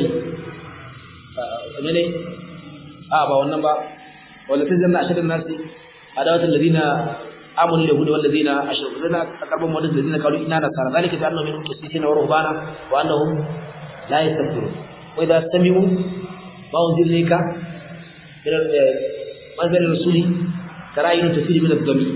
menene a ba wannan ba wala tazanna ashadun nasi adawatul ladina amanu yahudu wal ladina ashraku lana aqrabu min alladhina qalu inna nasara dhalika bi annahum minhum qissina wa ruhbana wa annahum la yastakbirun wa idha sami'u ma unzila ilayka ila manzil rasuli tarayinu tafidu min ad-dami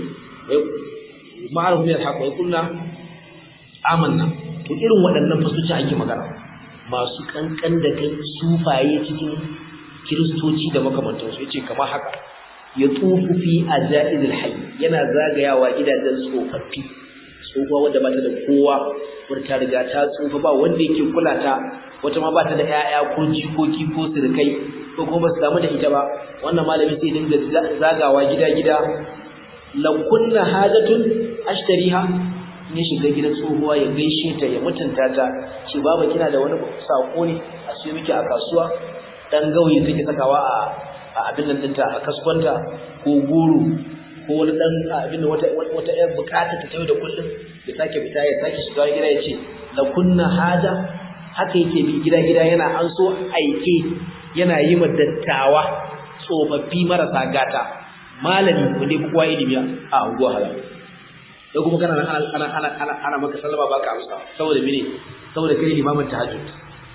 wa ma'arhum min al-haqq wa yaqulna amanna to irin waɗannan fasoci ake magana masu kankan da kan sufaye cikin kiristoci da makamantansu yace kamar haka ya tufu fi ajaizil hayy yana zagayawa gidajen tsofaffi tsofa wanda bata da kowa wata riga ta tsufa ba wanda yake kula ta wata ma bata da 'ya'ya ko jikoki ko sirkai ko kuma basu samu da ita ba wannan malami sai dinga zagawa gida-gida lakunna hajatun ashtariha ne shiga gidan tsohuwa ya gaishe ta ya mutunta ta ce baba kina da wani sako ne a siyo miki a kasuwa dan gauye take sakawa a a abin nan dinta a kaskwanta ko goro ko wani dan abin da wata wata yar bukata ta tayo da kullum ya sake fita ya sake shiga gida ya ce la kunna haja haka yake bi gida gida yana an so aike yana yi ma dattawa tsofaffi marasa gata malami wanda kowa ilimi a unguwa halal da kuma kana nan ana ana ana ana maka sallama baka amsa saboda mene saboda kai limamin tahajjud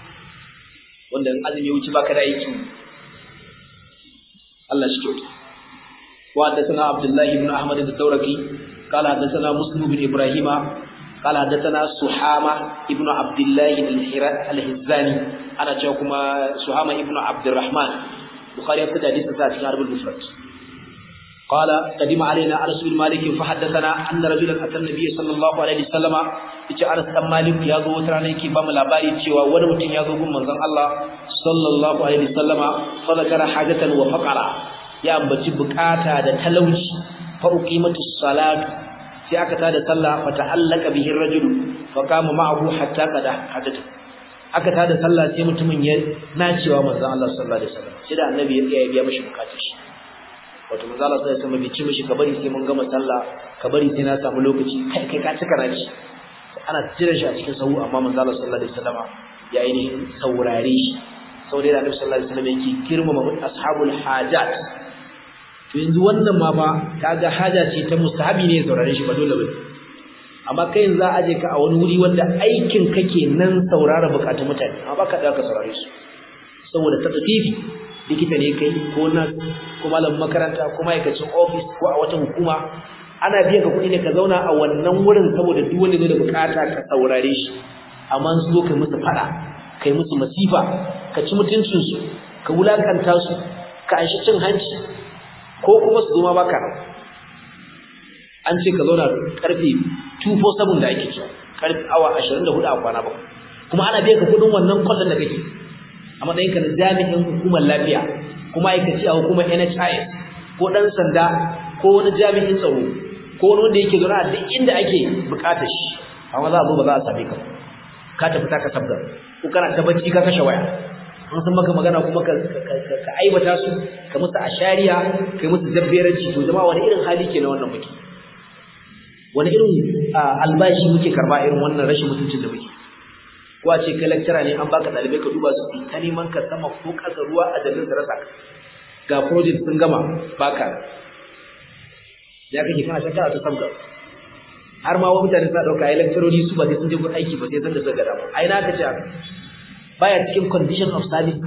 wanda in azumi wuce baka da aiki Allah shi kyauta wa haddathana Abdullah ibn Ahmad ad-Dawraqi qala haddathana Muslim ibn Ibrahim qala haddathana Suhama ibn Abdullah al-Hizzani ana cewa kuma Suhama ibn Abdurrahman Bukhari ya fada hadisi sa cikin Arbul Mufrad قال قدم علينا انس بن مالك فحدثنا ان رجلا اتى النبي صلى الله عليه وسلم yace Anas dan Malik ya zo wata rana yake ba mu labari cewa wani mutum ya zo gun manzon Allah sallallahu alaihi wasallama fa zakara hajatan wa faqara ya ambaci bukata da talauci fa uqimatu salatu sai aka tada sallah fa ta'allaka bihi ar-rajul fa qama ma'ahu hatta qada hajatu aka tada sallah sai mutumin ya nacewa manzon Allah sallallahu alaihi wasallam sai da annabi ya tsaya ya biya mishi bukatun shi wato manzon Allah sallallahu alaihi wasallam bai ci mishi ka bari sai mun gama sallah ka bari sai na samu lokaci kai kai ka cika naci ana jira shi a cikin sahu amma manzon Allah sallallahu alaihi wasallam ya ainihin saurare shi saboda da annabi sallallahu alaihi wasallam yake girmama ashabul hajat to yanzu wannan ma fa kaga haja ce ta mustahabi ne saurare shi ba dole ba amma kai yanzu za a je ka a wani wuri wanda aikin kake nan saurara bukatun mutane amma baka da ka saurare su saboda ta tafifi likita ne kai ko nas ko malamin makaranta ko ma'aikacin office ko a wata hukuma ana biyan ka kuɗi ne ka zauna a wannan wurin saboda duk wanda zai da bukata ka saurare shi amma su zo kai musu fada kai musu masifa ka ci mutuncin su ka wulakanta su ka anshi cin hanci ko kuma su zo ma baka an ce ka zauna karfe 247 da ake cewa karfe awa 24 a kwana bakwai kuma ana biya ka kudin wannan kwallon da kake a matsayin ka na jami'in hukumar lafiya kuma aikaci a hukumar NHIS ko dan sanda ko wani jami'in tsaro ko wani wanda yake zaune a duk inda ake bukatar shi amma za a zo ba za a same ka ka tafi ta ka sabga ko kana ta bacci ka kashe waya an san maka magana kuma ka ka aibata su ka musu ashariya kai musu jabberanci to jama'a wani irin hali ke na wannan muke wani irin albashi muke karba irin wannan rashin mutuncin da muke ko a ce kai lecturer ne an baka dalibai ka duba su fi ta neman ka sama ko kasa ruwa a dalilin da rasa ka ga project sun gama baka ya kake kana ta kana ta sabga har ma wa mutane suna dauka ai lectureri su ba sai sun je gun aiki ba sai san da suka gada ba ai na ka ce baya cikin condition of service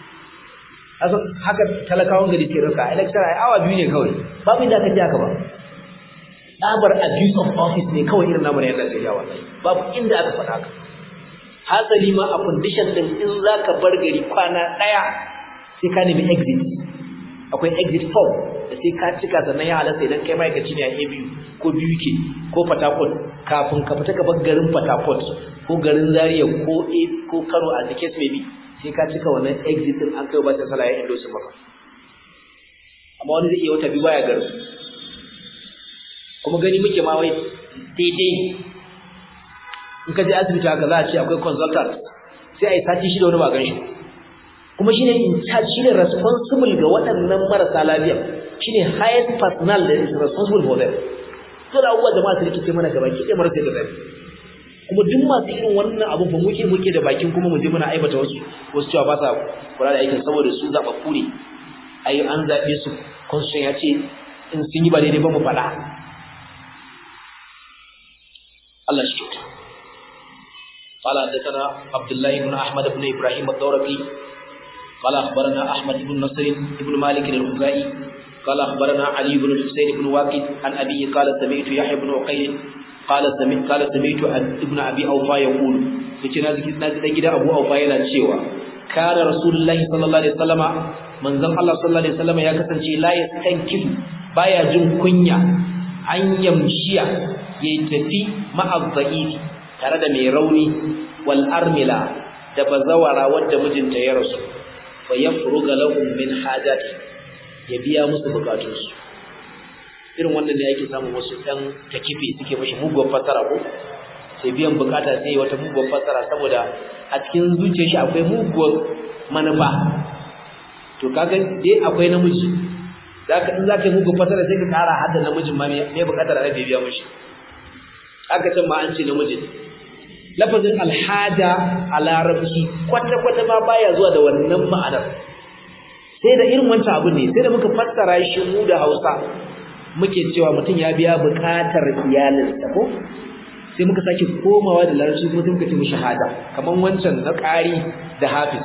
asan haka talakawan gari ke dauka ai lecturer ai awa biyu ne kawai babu inda ka ji haka ba tsabar abuse of office ne kawai irin namu ne yadda ya wallahi babu inda aka faɗa haka hasali ma a condition din in zaka bar gari kwana daya sai ka nemi exit akwai exit form da sai ka cika sannan ya halasta idan kai ma'aikaci ne a ABU ko BUK ko Port Harcourt kafin ka fita ka bar garin Port Harcourt ko garin Zaria ko A ko Kano a the case maybe sai ka cika wannan exit din an kai ba ta sala ya endorse maka amma wani zai iya wata biyu baya garin kuma gani muke ma wai daidai in ka je asibiti haka za a ce akwai consultant sai a yi sati shida wani ba gan shi kuma shine in charge shine responsible ga waɗannan marasa lafiya shine highest personal that is responsible for them to da abubuwa jama'a su rikice mana gaba ki marasa da zafi kuma duk masu irin wannan abu ba muke muke da bakin kuma mu je muna aibata wasu wasu cewa ba sa kula da aikin saboda su zaɓa kure ai an zaɓe su constitution ya ce in sun yi ba daidai ba mu faɗa الله يشكرك قال حدثنا عبد الله بن احمد بن ابراهيم الدورقي قال اخبرنا احمد بن نصر بن مالك الخزاعي قال اخبرنا علي بن الحسين بن واقد عن ابيه قال سمعت يحيى بن عقيل قال سمعت قال سمعت ابن ابي اوفى يقول yace na ziki na dan gida Abu Aufa yana cewa kana rasulullahi sallallahu alaihi wasallama manzon Allah sallallahu alaihi wasallama ya kasance la yastankifu baya jin kunya an yamshiya yayi tafi ma'azza'ifi tare da mai rauni wal armila da bazawara wadda mijinta ya rasu fa yafruga lahum min hajati ya biya musu bukatunsu irin wannan ne yake samun wasu ɗan takifi suke mashi muguwar fasara ko sai biyan bukata sai wata muguwar fasara saboda a cikin zuciyar shi akwai muguwar manufa to kaga dai akwai namiji zaka in zaka yi muguwar fasara sai ka kara hadda namijin ma me bukatar da bai biya mashi aka ce ma an ce namiji lafazin alhaja a larabci kwata-kwata ma baya zuwa da wannan ma'anar sai da irin wancan abu ne sai da muka fassara shi mu da hausa muke cewa mutum ya biya buƙatar iyalinsa ko sai muka sake komawa da larabci kuma sai muka ce mishi haja kamar wancan na ƙari da hafiz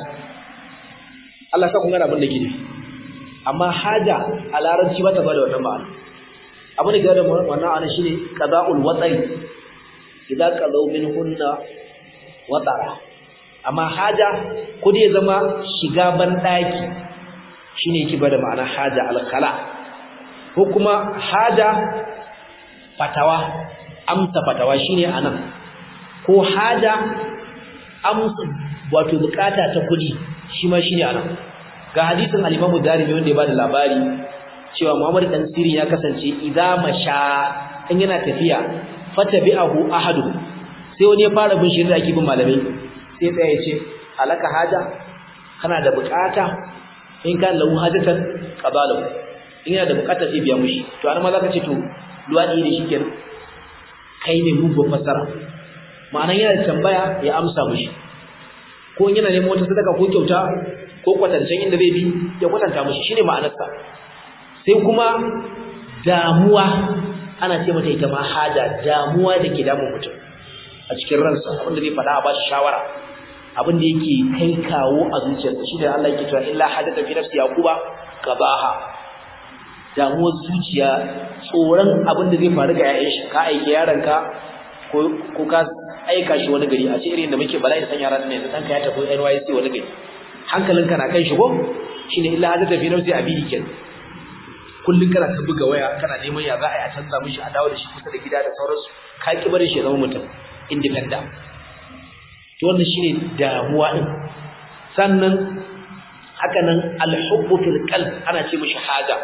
Allah sa kun gana abin da ke nufi amma haja a larabci ba ta ba da wannan ma'ana abu da gada wannan ana shine qada'ul watari idan qadaw minhunna watara amma haja ko dai zama shiga ban daki shine yake bada ma'ana haja al-khala ko kuma haja fatawa amsa fatawa shine anan ko haja amsa wato bukata ta kudi shi ma shine anan ga hadisin al-Imam Darimi wanda ya bada labari cewa Muhammad dan Sirin ya kasance idza masha in yana tafiya fatabi'ahu ahadu sai wani ya fara bin shirin da ake bin malamai sai tsaya ya ce alaka haja kana da bukata in ka lahu hajatan qabalahu in yana da bukata sai biya mushi to an ma zaka ce to luwadi ne shikenan kai ne mu fasara ma'anan yana tambaya ya amsa mushi ko yana neman wata sadaka ko kyauta ko kwatancen inda zai bi ya kwatanta mushi shine ma'anarsa sai kuma damuwa ana ce mata ita ma haja damuwa da ke damun mutum a cikin ransa abinda zai faɗa a bashi shawara abin da yake kai kawo a zuciyarsa shi da Allah yake cewa illa hadatha fi nafsi yaquba qabaha damuwar zuciya tsoron abin da zai faru ga yayin shi ka aike yaronka ko ko ka aika shi wani gari a ce irin da muke bala'i san yaran ne dan ka ya tafi NYC wani gari hankalinka na kan shi ko shine illa hadatha fi nafsi abidi kenan kullun kana ta buga waya kana neman ya za a yi a canza mishi a dawo da shi kusa da gida da sauransu ka ki barin shi ya zama mutum independent to wannan shine damuwa din sannan haka nan alhubbu fil qalb ana ce mishi haja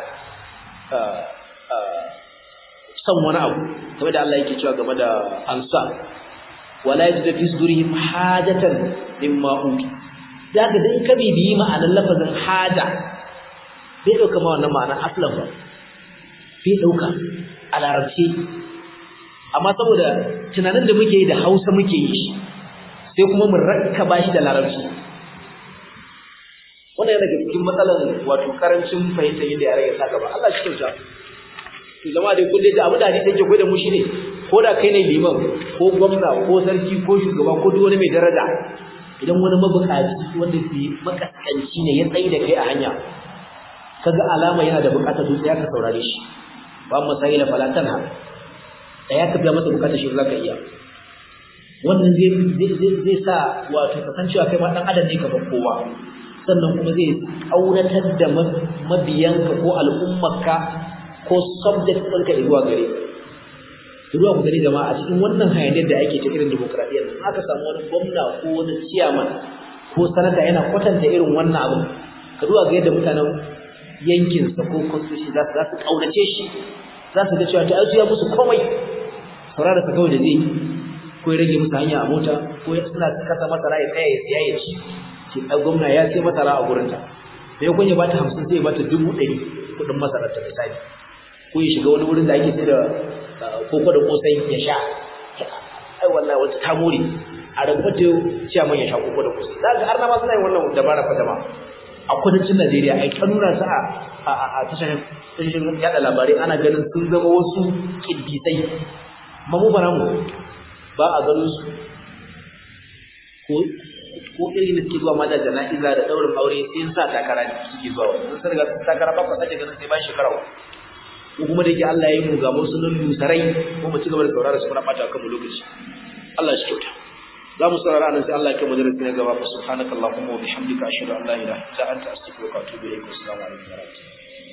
san wani abu kamar da Allah yake cewa game da ansa wala yajidu fi sudurihim hajatan mimma uti daga dai ka bibiyi ma'anar lafazin haja bai dauka ma wannan ma'anar aslan ba bai dauka a larabci amma saboda tunanin da muke yi da Hausa muke yi sai kuma mu rakkaba shi da larabci wannan yana daga cikin matsalar wato karancin fahimtar yadda yare ya saka ba Allah shi kyauta to jama'a dai kun dai abu da hadisi yake koyar da mu shine ko da kai ne liman ko gwamna ko sarki ko shugaba ko duk wani mai daraja idan wani mabukaci wanda ke makaskanci ne ya tsayi da kai a hanya kaga alama yana da bukatar dutse ya ka saurare shi ba masaila fala tanha da ya kafiya masa bukatar shi zaka iya wannan zai zai sa wato kasancewa kai ma dan adam ne kamar kowa sannan kuma zai kaunatar da mabiyanka ko al'ummarka ko subject ɗinka zuwa gare zuwa ku gani jama'a a cikin wannan hayaniyar da ake ta irin demokradiyyar nan aka samu wani gwamna ko wani ciyaman ko sanata yana kwatanta irin wannan abin ka zuwa ga yadda mutanen yankinsa ko constitution za su za su kaunace shi za su ga cewa ta ya musu komai saurara sa kawai da zai ko ya rage musu hanya a mota ko ya suna kasa masara ya tsaya ya siya ya ci ce a gwamna ya sai masara a gurinta da ya kunya bata hamsin sai ya bata dubu ɗari kuɗin masarar ta misali ko ya shiga wani wurin da ake sai da koko da kosai ya sha ai wallahi wata ta more a rabbata ciyaman ya sha koko da kosai za ga har na ma suna yin wannan dabara fa jama'a a kudancin Najeriya ai ta nuna su a a tashar tashar yada labarai ana ganin sun zama wasu kiddisai amma mu bara mu ba a ganin su ko ko irin da suke zuwa ma da jana'iza da daurin aure sai sa takara ne suke zuwa sun san ga takara ba ku sace ganin sai bayan shekara ko kuma da yake Allah ya yi mu ga wasu nan lusarai ko mu ci gaba da saurara su fara bata kanmu lokaci Allah shi kyauta za mu saurara nan sai Allah ya kai mu darasi na gaba fa subhanakallahumma wa bihamdika ashhadu an la ilaha illa anta astaghfiruka wa atubu ilaik assalamu alaikum wa rahmatullahi